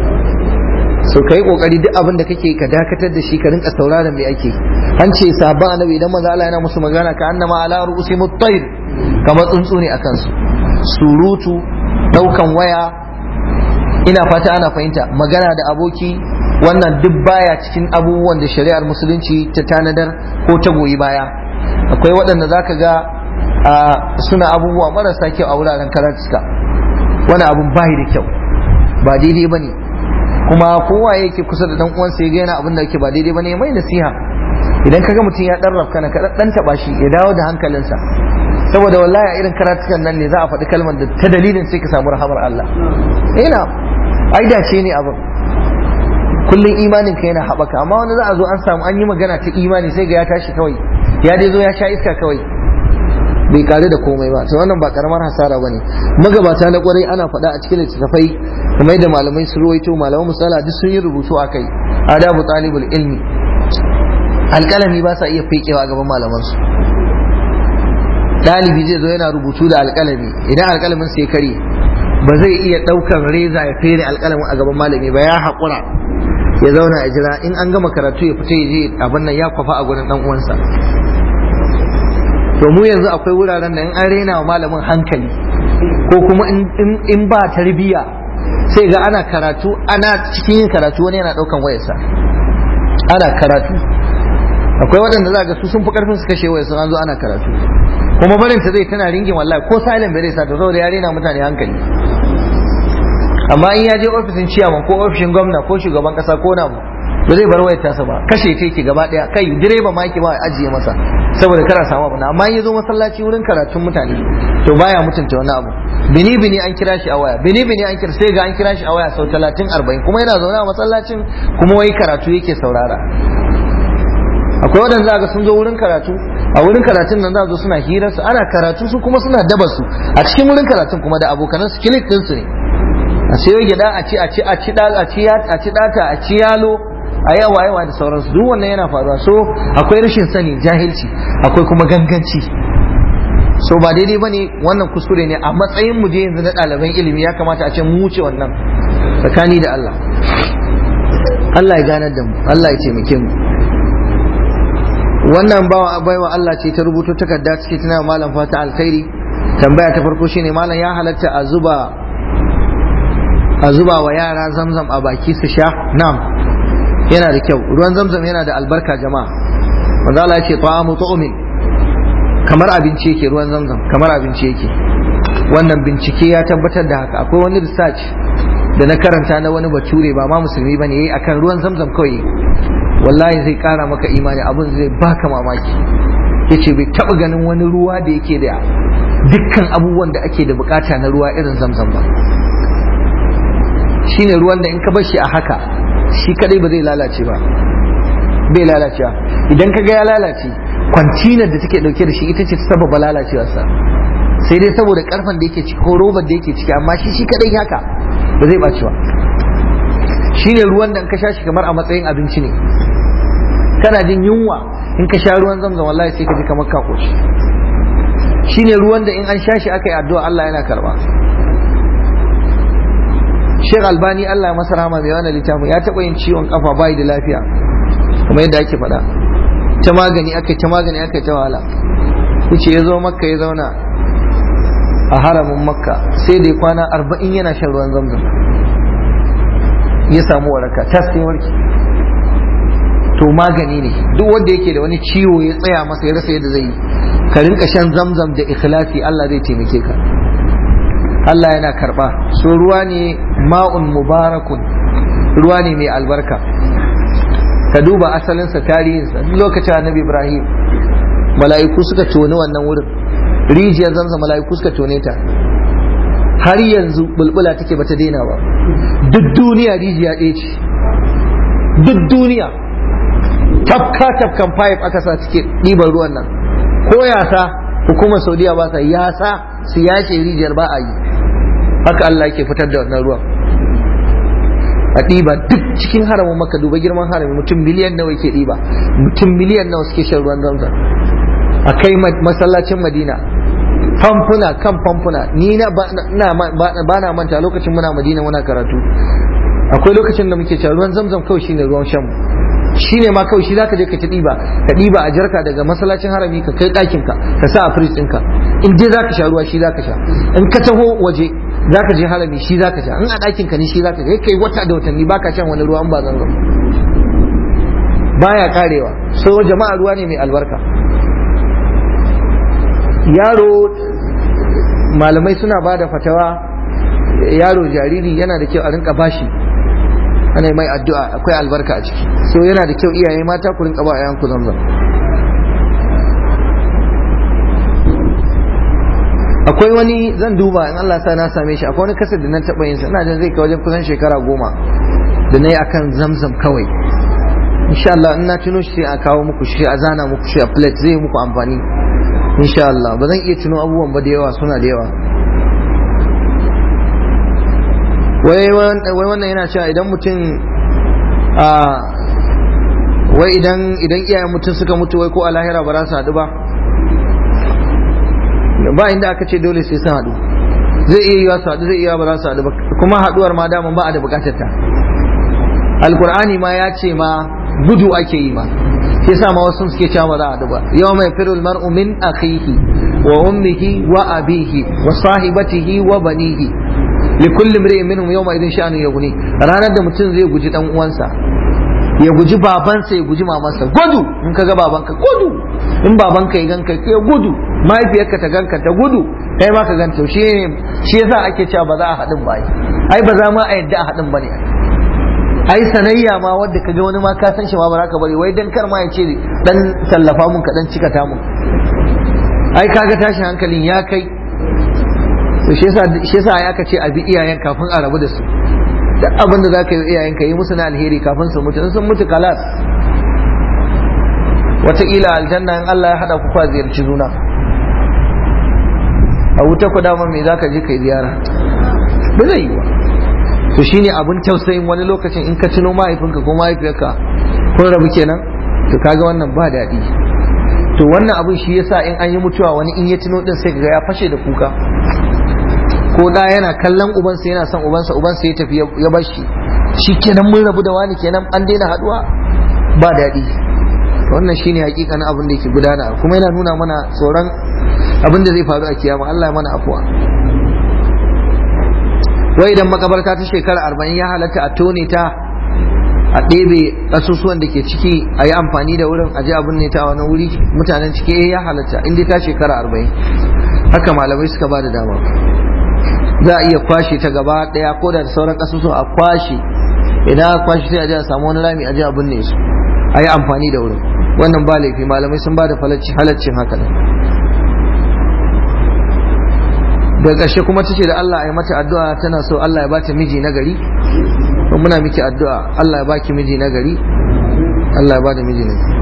so ka yi kokari duk abin da kake ka dakatar da shi ka rinka sauraron me ake an ce sabon annabi idan manzo Allah yana musu magana ka annama ala ru'usi mutayr kamar tsuntsu ne akan su surutu daukan waya ina fata ana fahimta magana da aboki wannan duk baya cikin abubuwan da shari'ar musulunci ta tanadar ko ta goyi baya akwai waɗanda zaka ga suna abubuwa marasa kyau a wuraren karatuka wani abun bayi da kyau ba daidai bane kuma kowa yake kusa da dan uwansa ya ga yana abin da yake ba daidai bane mai nasiha idan kaga mutum ya dan rafka na ka dan taba shi ya dawo da hankalinsa saboda wallahi a irin karatukan nan ne za a faɗi kalmar da ta dalilin sai ka samu rahamar Allah ina ai dace ne abin kullum imanin ka yana haɓaka amma wani za a zo an samu an yi magana ta imani sai ga ya tashi kawai ya dai zo ya sha iska kawai bai kare da komai ba to wannan ba karamar hasara bane magabata na kwarai ana faɗa a cikin littattafai kamar yadda malamai su ruwaito malaman musala duk sun yi rubutu a kai adabu talibul ilmi alƙalami ba sa iya fekewa a gaban malamansu ɗalibi zai zo yana rubutu da alƙalami idan alƙalamin sai kare ba zai iya ɗaukar reza ya fere alƙalamin a gaban malami ba ya haƙura ya zauna a jira in an gama karatu ya fita ya je abin nan ya kwafa a gurin ɗan uwansa to mu yanzu akwai wuraren da in an rena wa malamin hankali ko kuma in ba tarbiyya sai ga ana karatu ana cikin yin karatu wani yana daukan wayarsa ana karatu akwai waɗanda za ga su sun fi karfin su kashe wayarsa an zo ana karatu kuma barin ta zai tana ringin wallahi ko silent bai zai sa ta saboda ya rena mutane hankali amma in ya je ofishin ciyaman ko ofishin gwamna ko shugaban kasa ko namu ba zai bar wayar tasa ba kashe ta yake gaba daya kai direba ma yake ba ajiye masa saboda kana samu abu amma in ya zo masallaci wurin karatun mutane to baya mutunta wani abu bini bini an kira shi a waya bini bini an kira sai ga an kira shi a waya sau talatin arba'in kuma yana zaune a masallacin kuma wai karatu yake saurara akwai waɗanda za ga sun zo wurin karatu a wurin karatun nan za zo suna hirar su ana karatu su kuma suna daba su a cikin wurin karatun kuma da abokanan su kilik din su ne a sayo gida a ci a ci a ci a ci a ci data a ci yalo a yawa yawa da sauransu duk wannan yana faruwa so akwai rashin sani jahilci akwai kuma ganganci so ba daidai bane wannan kuskure ne a matsayin mu je yanzu na ɗaliban ilimi ya kamata a ce mu wuce wannan tsakani da Allah Allah ya ganar da mu Allah ya taimake mu wannan bawa baiwa Allah ce ta rubuto takarda take tana malam fata alkhairi tambaya ta farko shine malam ya halatta a zuba a zuba wa yara zamzam a baki su sha na'am yana da kyau ruwan zamzam yana da albarka jama'a manzo Allah ya ce ta'amu tu'min kamar abinci yake ruwan zamzam kamar abinci yake wannan bincike ya tabbatar da haka akwai wani research da na karanta na wani bature ba ma musulmi bane yayi akan ruwan zamzam kawai wallahi zai kara maka imani abin zai baka mamaki yace bai taba ganin wani ruwa da yake da dukkan abubuwan da ake da bukata na ruwa irin zamzam ba shine ruwan da in ka bar shi a haka shi kadai ba zai lalace ba bai lalacewa idan ka ga ya lalace kwantinar da take dauke da shi ita ce ta sababa lalacewarsa sai dai saboda karfan da yake ciki ko robar da yake ciki amma shi shi kadai haka ba zai baci ba shine ruwan da in ka sha shi kamar a matsayin abinci ne kana jin yunwa in ka sha ruwan zamzam wallahi sai ka ji kamar ka koshi shine ruwan da in an sha shi aka yi addu'a Allah yana karba Sheikh Albani Allah ya masa rahama mai wannan littafin ya taɓa yin ciwon kafa bai da lafiya kuma yadda ake faɗa ta magani aka ta magani aka ta wahala yace ya zo makka ya zauna a haramin makka sai da ya kwana arba'in yana shan ruwan zamzam ya samu waraka tas sai warki to magani ne duk wanda yake da wani ciwo ya tsaya masa ya rasa yadda zai yi ka rinka shan zamzam da ikhlasi Allah zai taimake ka Allah yana karba so ruwa ne ma'un mubarakun ruwa ne mai albarka ka duba asalinsa tarihinsa duk lokacin annabi Ibrahim mala'iku suka toni wannan wurin rijiyar zamzam mala'iku suka tone ta har yanzu bulbula take bata daina ba duk duniya rijiya ɗaya ce duk duniya tafka tafkan pipe aka sa take ɗiban ruwan nan ko yasa hukumar saudiya ba sa yasa su yace rijiyar ba a yi haka Allah ke fitar da wannan ruwan a ɗiba duk cikin haramin maka duba girman harami mutum miliyan nawa yake ɗiba mutum miliyan nawa suke shan ruwan zamzam a kai masallacin madina famfuna kan famfuna ni na ba na manta lokacin muna madina muna karatu akwai lokacin da muke cewa ruwan zamzam kawai shine ruwan shan shine ma kawai shi zaka je ka ci ɗiba ka ɗiba a jarka daga masallacin harami ka kai ɗakin ka ka sa a firij ɗinka in je zaka sha ruwa shi zaka sha in ka taho waje zaka je harami shi zaka sha in a ɗakin ka ne shi zaka sha kai wata da watanni baka shan wani ruwa in ba zamzam baya karewa so jama'a ruwa ne mai albarka yaro malamai suna ba da fatawa yaro jariri yana da kyau a rinka bashi ana mai addu'a akwai albarka a ciki so yana da kyau iyaye mata ku rinka ba yayan ku zamzam akwai wani zan duba in Allah sa na same shi akwai wani kasar da na taɓa yin sa ina jin zai kai wajen kusan shekara goma da na yi akan zamzam kawai insha Allah in na tuno shi sai a kawo muku shi a zana muku shi a plate zai muku amfani insha Allah ba zan iya tuno abubuwan ba da yawa suna da yawa wai wannan yana cewa idan mutum a wai idan idan iyayen mutum suka mutu wai ko a lahira ba za su haɗu ba ba inda aka ce dole sai sun haɗu zai iya yiwa su haɗu zai iya ba za su haɗu ba kuma haɗuwar ma daman ba a da buƙatar ta alkur'ani ma ya ce ma gudu ake yi ma yasa ma wasu suke cewa ba za a haɗu ba yau mai firul mar'u min akhihi wa ummihi wa abihi wa sahibatihi wa banihi likulli imri'in minhum yawma idin sha'anu yughni ranar da mutum zai guji dan uwansa ya guji babansa ya guji mamansa gudu in ka ga babanka gudu in babanka ya ganka ya gudu mahaifiyarka ta ganka ta gudu kai ma ka ganta shi shi yasa ake cewa ba za a haɗin ba ai ba za ma a yadda a haɗin ba ne ai sanayya ma wadda ka ga wani ma ka san shi ma ba za ka bari wai dan kar ma ya ce dan tallafa mun ka dan cika ta mun ai kaga tashin hankalin ya kai shi yasa ya ka ce a bi iyayen kafin a rabu da su duk abin da za ka yi iyayen ka yi musu na alheri kafin su mutu in sun mutu kalas wataƙila aljanna in Allah ya haɗa ku kwa ziyarci juna a wuta ku dama me za ka je kai ziyara ba zai yi ba to shine abin tausayin wani lokacin in ka tuno mahaifinka ko mahaifiyarka kun rabu kenan to kaga wannan ba daɗi to wannan abin shi yasa in an yi mutuwa wani in ya tuno din sai kaga ya fashe da kuka ko da yana kallon ubansa yana son ubansa ubansa ya tafi ya bar shi shi kenan mun rabu da wani kenan an daina haduwa ba daɗi wannan shine hakikanin abin da yake gudana kuma yana nuna mana tsoron abin da zai faru a kiyama Allah ya mana afuwa wai idan makabarta ta shekara arba'in ya halatta a tone ta a ɗebe ƙasusuwan da ke ciki a yi amfani da wurin a ji abin ne ta wani wuri mutanen ciki ya halatta inda ta shekara arba'in haka malamai suka ba da dama za a iya kwashe ta gaba ɗaya ko da sauran ƙasusuwa a kwashe idan a kwashe sai a ji a samu wani rami a ji abin ne su a yi amfani da wurin wannan ba laifi malamai sun ba da halaccin haka ne da ƙarshe kuma ta ce da Allah a yi mata addu'a tana so Allah ya bata miji na gari to muna miki addu'a Allah ya baki miji na gari Allah ya bada miji na gari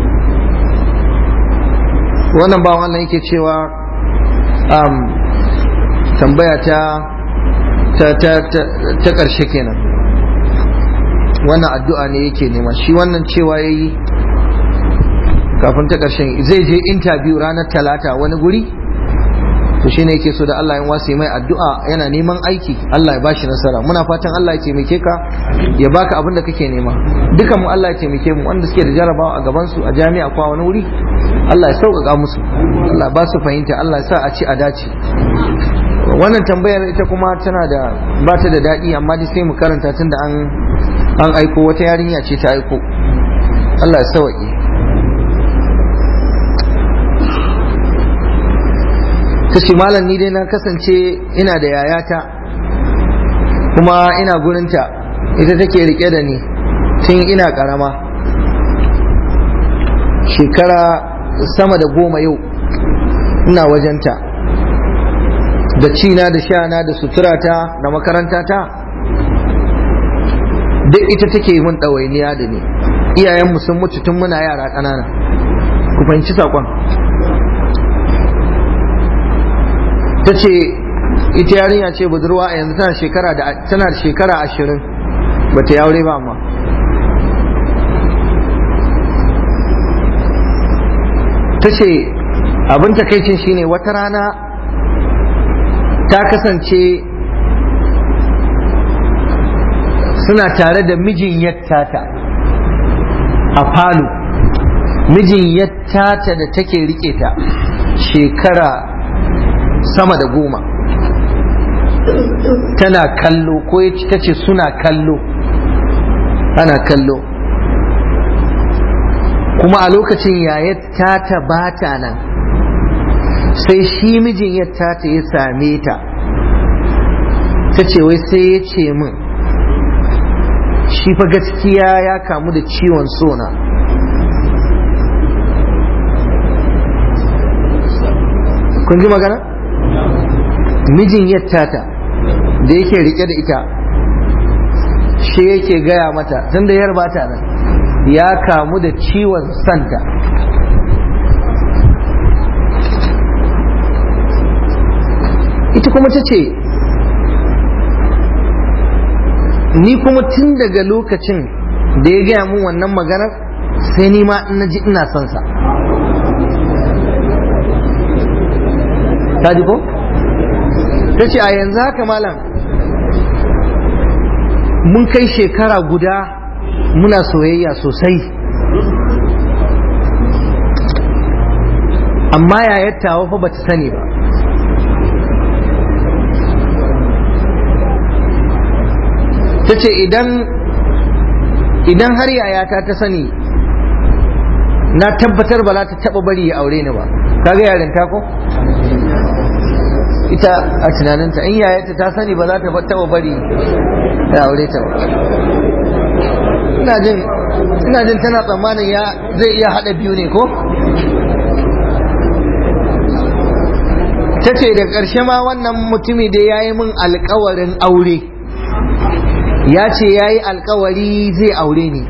wannan bawan Allah yake cewa um, tambaya ta ta ta ta, ta ƙarshe kenan wannan addu'a ne yake nema shi wannan cewa yayi kafin ta ƙarshen zai je interview ranar talata wani guri to shine yake so da Allah ya wasi mai addu'a yana neman aiki Allah ya bashi nasara muna fatan Allah ya taimake ka ya baka abin da kake nema dukan mu Allah ya taimake mu wanda suke da jarabawa a gaban su a jami'a ko a wani wuri Allah ya sauƙaƙa musu Allah ba su fahimta Allah ya sa a ci a dace wannan tambayar ita kuma tana da ba ta da daɗi amma dai sai mu karanta tunda an an aiko wata yarinya ce ta aiko Allah ya sauƙi ta ce malam ni dai na kasance ina da yayata kuma ina gurinta ita take rike da ni tun ina karama shekara sama da goma yau ina wajenta da cina da shana da suturata da makarantata duk ita take mun ɗawainiya da ni iyayenmu sun mutu tun muna yara ƙanana ku fahimci saƙon ta ce ita yarinya ce budurwa a yanzu tana shekara da tana da shekara ashirin ba ta aure ba amma ta ce abin takaicin shine wata rana ta kasance suna tare da mijin yattata a falo mijin yattata da take rike ta shekara sama da goma tana kallo ko ta ce suna kallo ana kallo kuma a lokacin yayar ta bata nan sai shi mijin yadda ta ya same ta ta ce wai sai ya ce min shi fa gaskiya ya kamu da ciwon sona kun ji magana? mijin yattata da yake rike da ita shi yake gaya mata tun da yar bata nan ya kamu da ciwon santa ita kuma ta ce ni kuma tun daga lokacin da ya gaya mun wannan maganar sai ni ma na ji ina son sa ta ji ko? ta ce a yanzu haka malam mun kai shekara guda muna soyayya sosai amma yayar tawa fa bata sani ba ta ce idan idan har yayata ta sani na tabbatar ba za ta taba bari ya aure ni ba kaga yarinta ko ita a tunaninta in yayata ta sani ba za ta taba bari ya aure ta ba ina jin ina jin tana tsammanin ya zai iya hada biyu ne ko ta ce da ƙarshe ma wannan mutumi da ya yi min alkawarin aure ya ce ya yi alkawari zai aure ni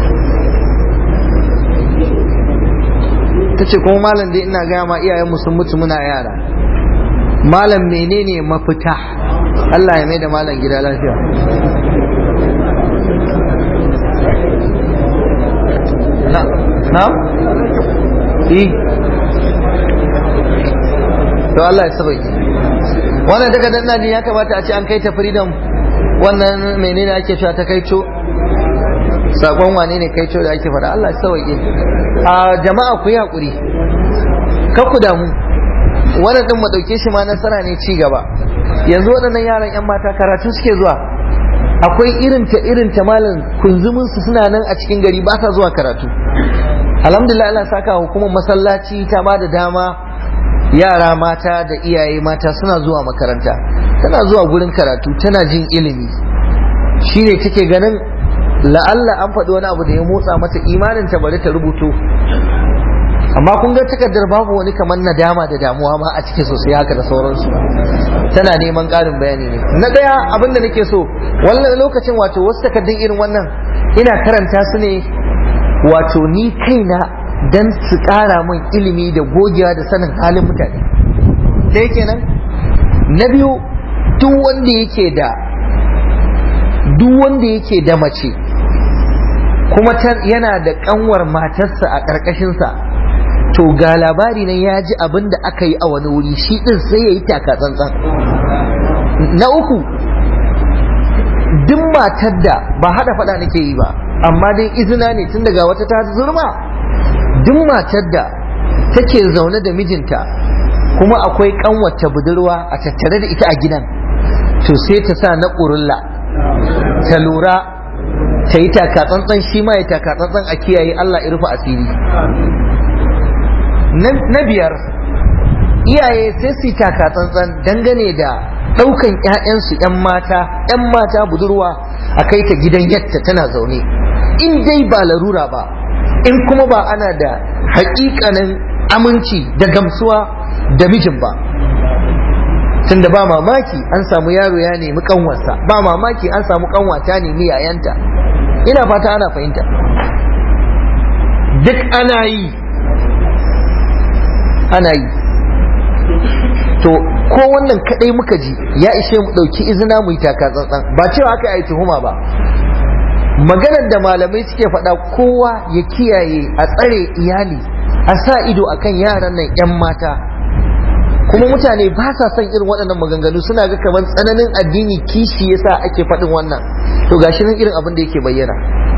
ta ce kuma malam dai ina gaya ma iyayenmu sun mutu muna yara malam menene mafita Allah ya mai da malam gida lafiya na na eh to Allah ya sabai wannan daga dan najin ya kamata a ce an kai ta freedom wannan menene ake cewa ta kaico sakon wane ne kaico da ake faɗa Allah ya sauke a jama'a ku yi hakuri kar ku damu wannan din mu dauke shi ma nasara ne ci gaba yanzu waɗannan yaran yan mata karatu suke zuwa akwai irin ta irin ta malam kunzumin su suna nan a cikin gari ba sa zuwa karatu alhamdulillah Allah saka hukumar masallaci ta ba da dama yara mata da iyaye mata suna zuwa makaranta tana zuwa gurin karatu tana jin ilimi shine take ganin la'alla an faɗi wani abu da ya motsa mata imanin ta bari ta rubuto amma kun ga takardar babu wani kamar nadama da damuwa ma a cikin sosai haka da sauransu tana neman ƙarin bayani ne na ɗaya abin da nake so wannan lokacin wato wasu takardun irin wannan ina karanta su ne wato ni kaina dan su ƙara min ilimi da gogewa da sanin halin mutane sai kenan na biyu duk wanda yake da duk wanda yake da mace kuma yana da kanwar matarsa a ƙarƙashinsa to ga labari nan ya ji abin da aka yi a wani wuri shi ɗin sai ya yi taka tsantsan na uku duk matar da ba haɗa faɗa nake yi ba amma dai izina ne tun daga wata ta zurma duk matar da take zaune da mijinta kuma akwai kanwata budurwa a tattare da ita a gidan to sai ta sa na ƙurulla ta lura ta yi takatsantsan shi ma ya takatsantsan a kiyaye Allah ya rufe asiri na biyar iyaye sai su yi takatsantsan dangane da ɗaukan 'ya'yansu 'yan mata 'yan mata budurwa a kai ta gidan yatta tana zaune in dai ba larura ba in kuma ba ana da haƙiƙanin aminci da gamsuwa da mijin ba tunda ba mamaki an samu yaro ya nemi kanwarsa ba mamaki an samu kanwa ta nemi yayanta ina fata ana fahimta duk ana yi ana yi to ko wannan kadai muka ji ya ishe mu dauki izina mu yi taka tsantsan ba cewa aka yi tuhuma ba maganar da malamai suke faɗa kowa ya kiyaye a tsare iyali a sa ido akan yaran nan 'yan mata kuma mutane ba sa son irin waɗannan maganganu suna ga kamar tsananin addini kishi yasa ake faɗin wannan to gashi nan irin abin da yake bayyana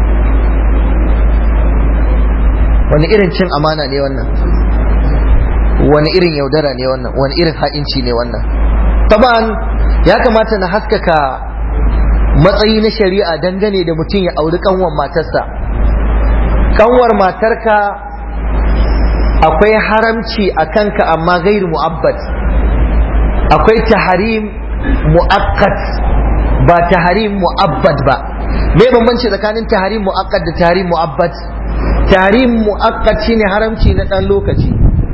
wani irin cin amana ne wannan wani irin yaudara ne wannan wani irin ha'inci ne wannan taban ya kamata na haskaka matsayi na shari'a dangane da mutum ya auri kanwar matarsa kanwar matarka akwai haramci a kanka amma gairu mu'abbad akwai taharim mu'akkad ba taharim mu'abbad ba me bambanci tsakanin taharim mu'akkad da taharim mu'abbad taharim mu'akkad shine haramci na dan lokaci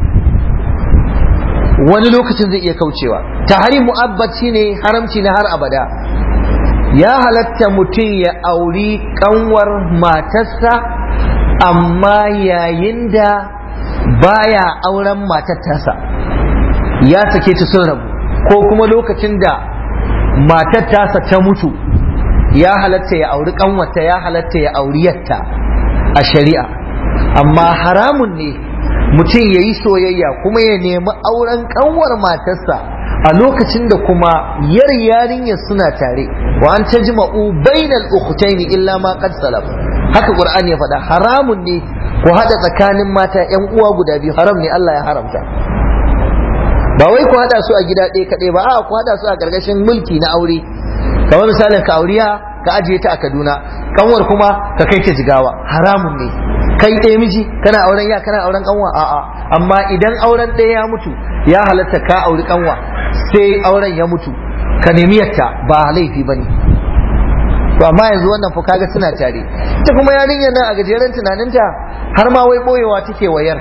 wani lokacin zai iya kaucewa taharim mu'abbad shine haramci na har abada ya halatta mutum ya auri kanwar matarsa amma yayin da baya auren matar tasa ya sake ta sun rabu ko kuma lokacin da matar tasa ta mutu ya halatta ya auri kanwata ya halatta ya auri yatta a shari'a amma haramun ne mutum ya yi soyayya kuma ya nemi auren kanwar matarsa a lokacin da kuma yar yarinyar suna tare wa an tajma'u bainal ukhtaini illa ma qad salaf haka qur'ani ya faɗa haramun ne ku haɗa tsakanin mata yan uwa guda biyu haram ne Allah ya haramta ba wai ku haɗa su a gida ɗaya kaɗai ba a ku haɗa su a ƙarƙashin mulki na aure kamar misalin ka auriya ka ajiye ta a Kaduna kanwar kuma ka kai ta jigawa haramun ne kai ɗaya miji kana auren ya kana auren kanwa a'a amma idan auren ɗaya ya mutu ya halatta ka auri kanwa sai auren ya mutu ka nemi yatta ba laifi bane to amma yanzu wannan fa kaga suna tare ita kuma yarinyar nan a gajeren tunaninta har ma wai boyewa take wayar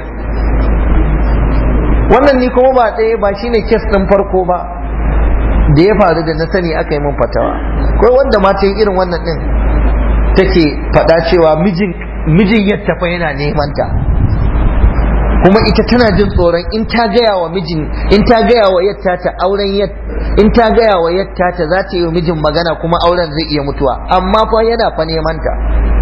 wannan ni kuma ba ɗaya ba shine kes ɗin farko ba da ya faru da na sani aka yi mun fatawa akwai wanda ma ta yi irin wannan ɗin take faɗa cewa mijin mijin yadda fa yana neman ta kuma ita tana jin tsoron in ta gaya wa mijin in ta gaya wa yatta ta auren in ta gaya wa yatta ta za ta yi wa mijin magana kuma auren zai iya mutuwa amma fa yana fa neman ta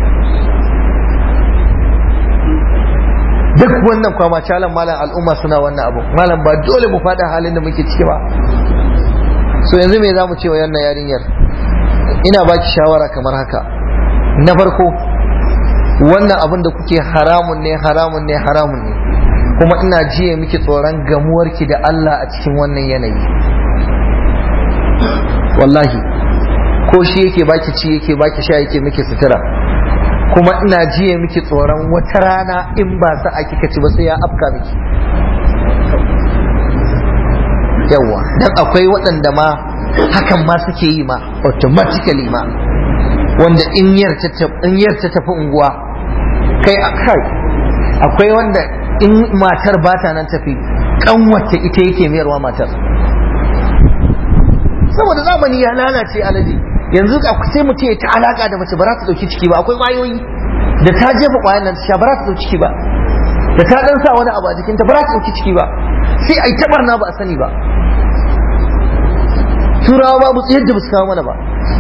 duk wannan kwama calan malam al'umma suna wannan abu malam ba dole mu faɗa halin da muke ciki ba so yanzu me za mu ce wa yannan yarinyar ina baki shawara kamar haka na farko wannan abin da kuke haramun ne haramun ne haramun ne kuma ina jiye miki tsoron gamuwarki da Allah a cikin wannan yanayi wallahi ko shi yake baki ci yake baki sha yake miki sutura kuma ina jiye miki tsoron wata rana in ba sa a kika ci ba sai ya afka miki yawa dan akwai waɗanda ma hakan ma suke yi ma automatically ma wanda in yar ta tafi unguwa kai kai akwai wanda in matar ba ta nan tafi kanwata ita yake mayarwa matar saboda zamani ya lalace alaji yanzu sai mutum ya ta alaka da mace ba za ta dauki ciki ba akwai kwayoyi da ta jefa kwayan nan ta sha ba za ta dauki ciki ba da ta dan sa wani abu a jikinta ba za ta dauki ciki ba sai ai tabarna ba a sani ba turawa babu yadda ba su kawo mana ba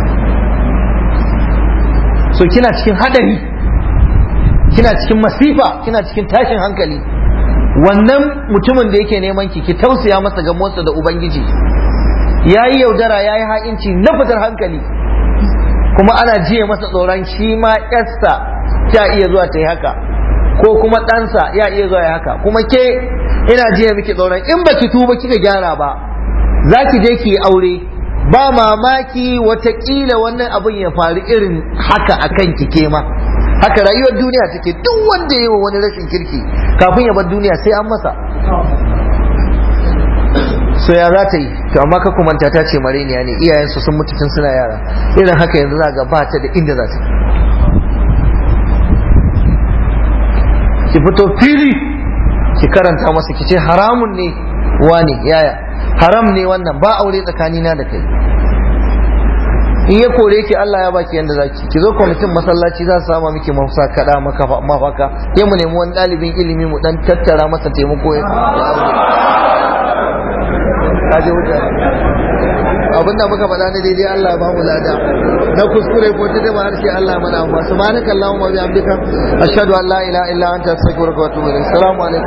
so kina cikin hadari kina cikin masifa kina cikin tashin hankali wannan mutumin da yake neman ki ki tausaya masa ga motsa da ubangiji yayi yaudara yayi ha'inci na fitar hankali kuma ana jiye masa tsoron shi ma yarsa ta iya zuwa ta yi haka ko kuma ɗansa ya iya zuwa ya haka kuma ke ina jiye miki tsoron in baki tuba kika gyara ba za ki je ki yi aure ba mamaki watakila wannan abin ya faru irin haka a kan ke ma haka rayuwar duniya take duk wanda ya yi wa wani rashin kirki kafin ya bar duniya sai an masa so ya za ta yi to amma ka kumanta ta ce mareniya ne iyayensu sun mutu tun suna yara irin haka yanzu za ga ba ta da inda za ta ki fito fili ki karanta masa ki ce haramun ne wani yaya haram ne wannan ba aure tsakanina da kai in ya kore ki Allah ya baki yanda zaki ki zo kwamitin masallaci za su sama miki mafsa kada mafaka sai mu nemi wani ɗalibin ilimi mu dan tattara masa taimako ya aure wuta abinda muka faɗa na daidai Allah ba mu lada na kuskure ko ta dama harshe Allah mana amma subhanaka allahumma wa bihamdika ashhadu an la ilaha illa anta astaghfiruka wa atubu ilaik assalamu alaikum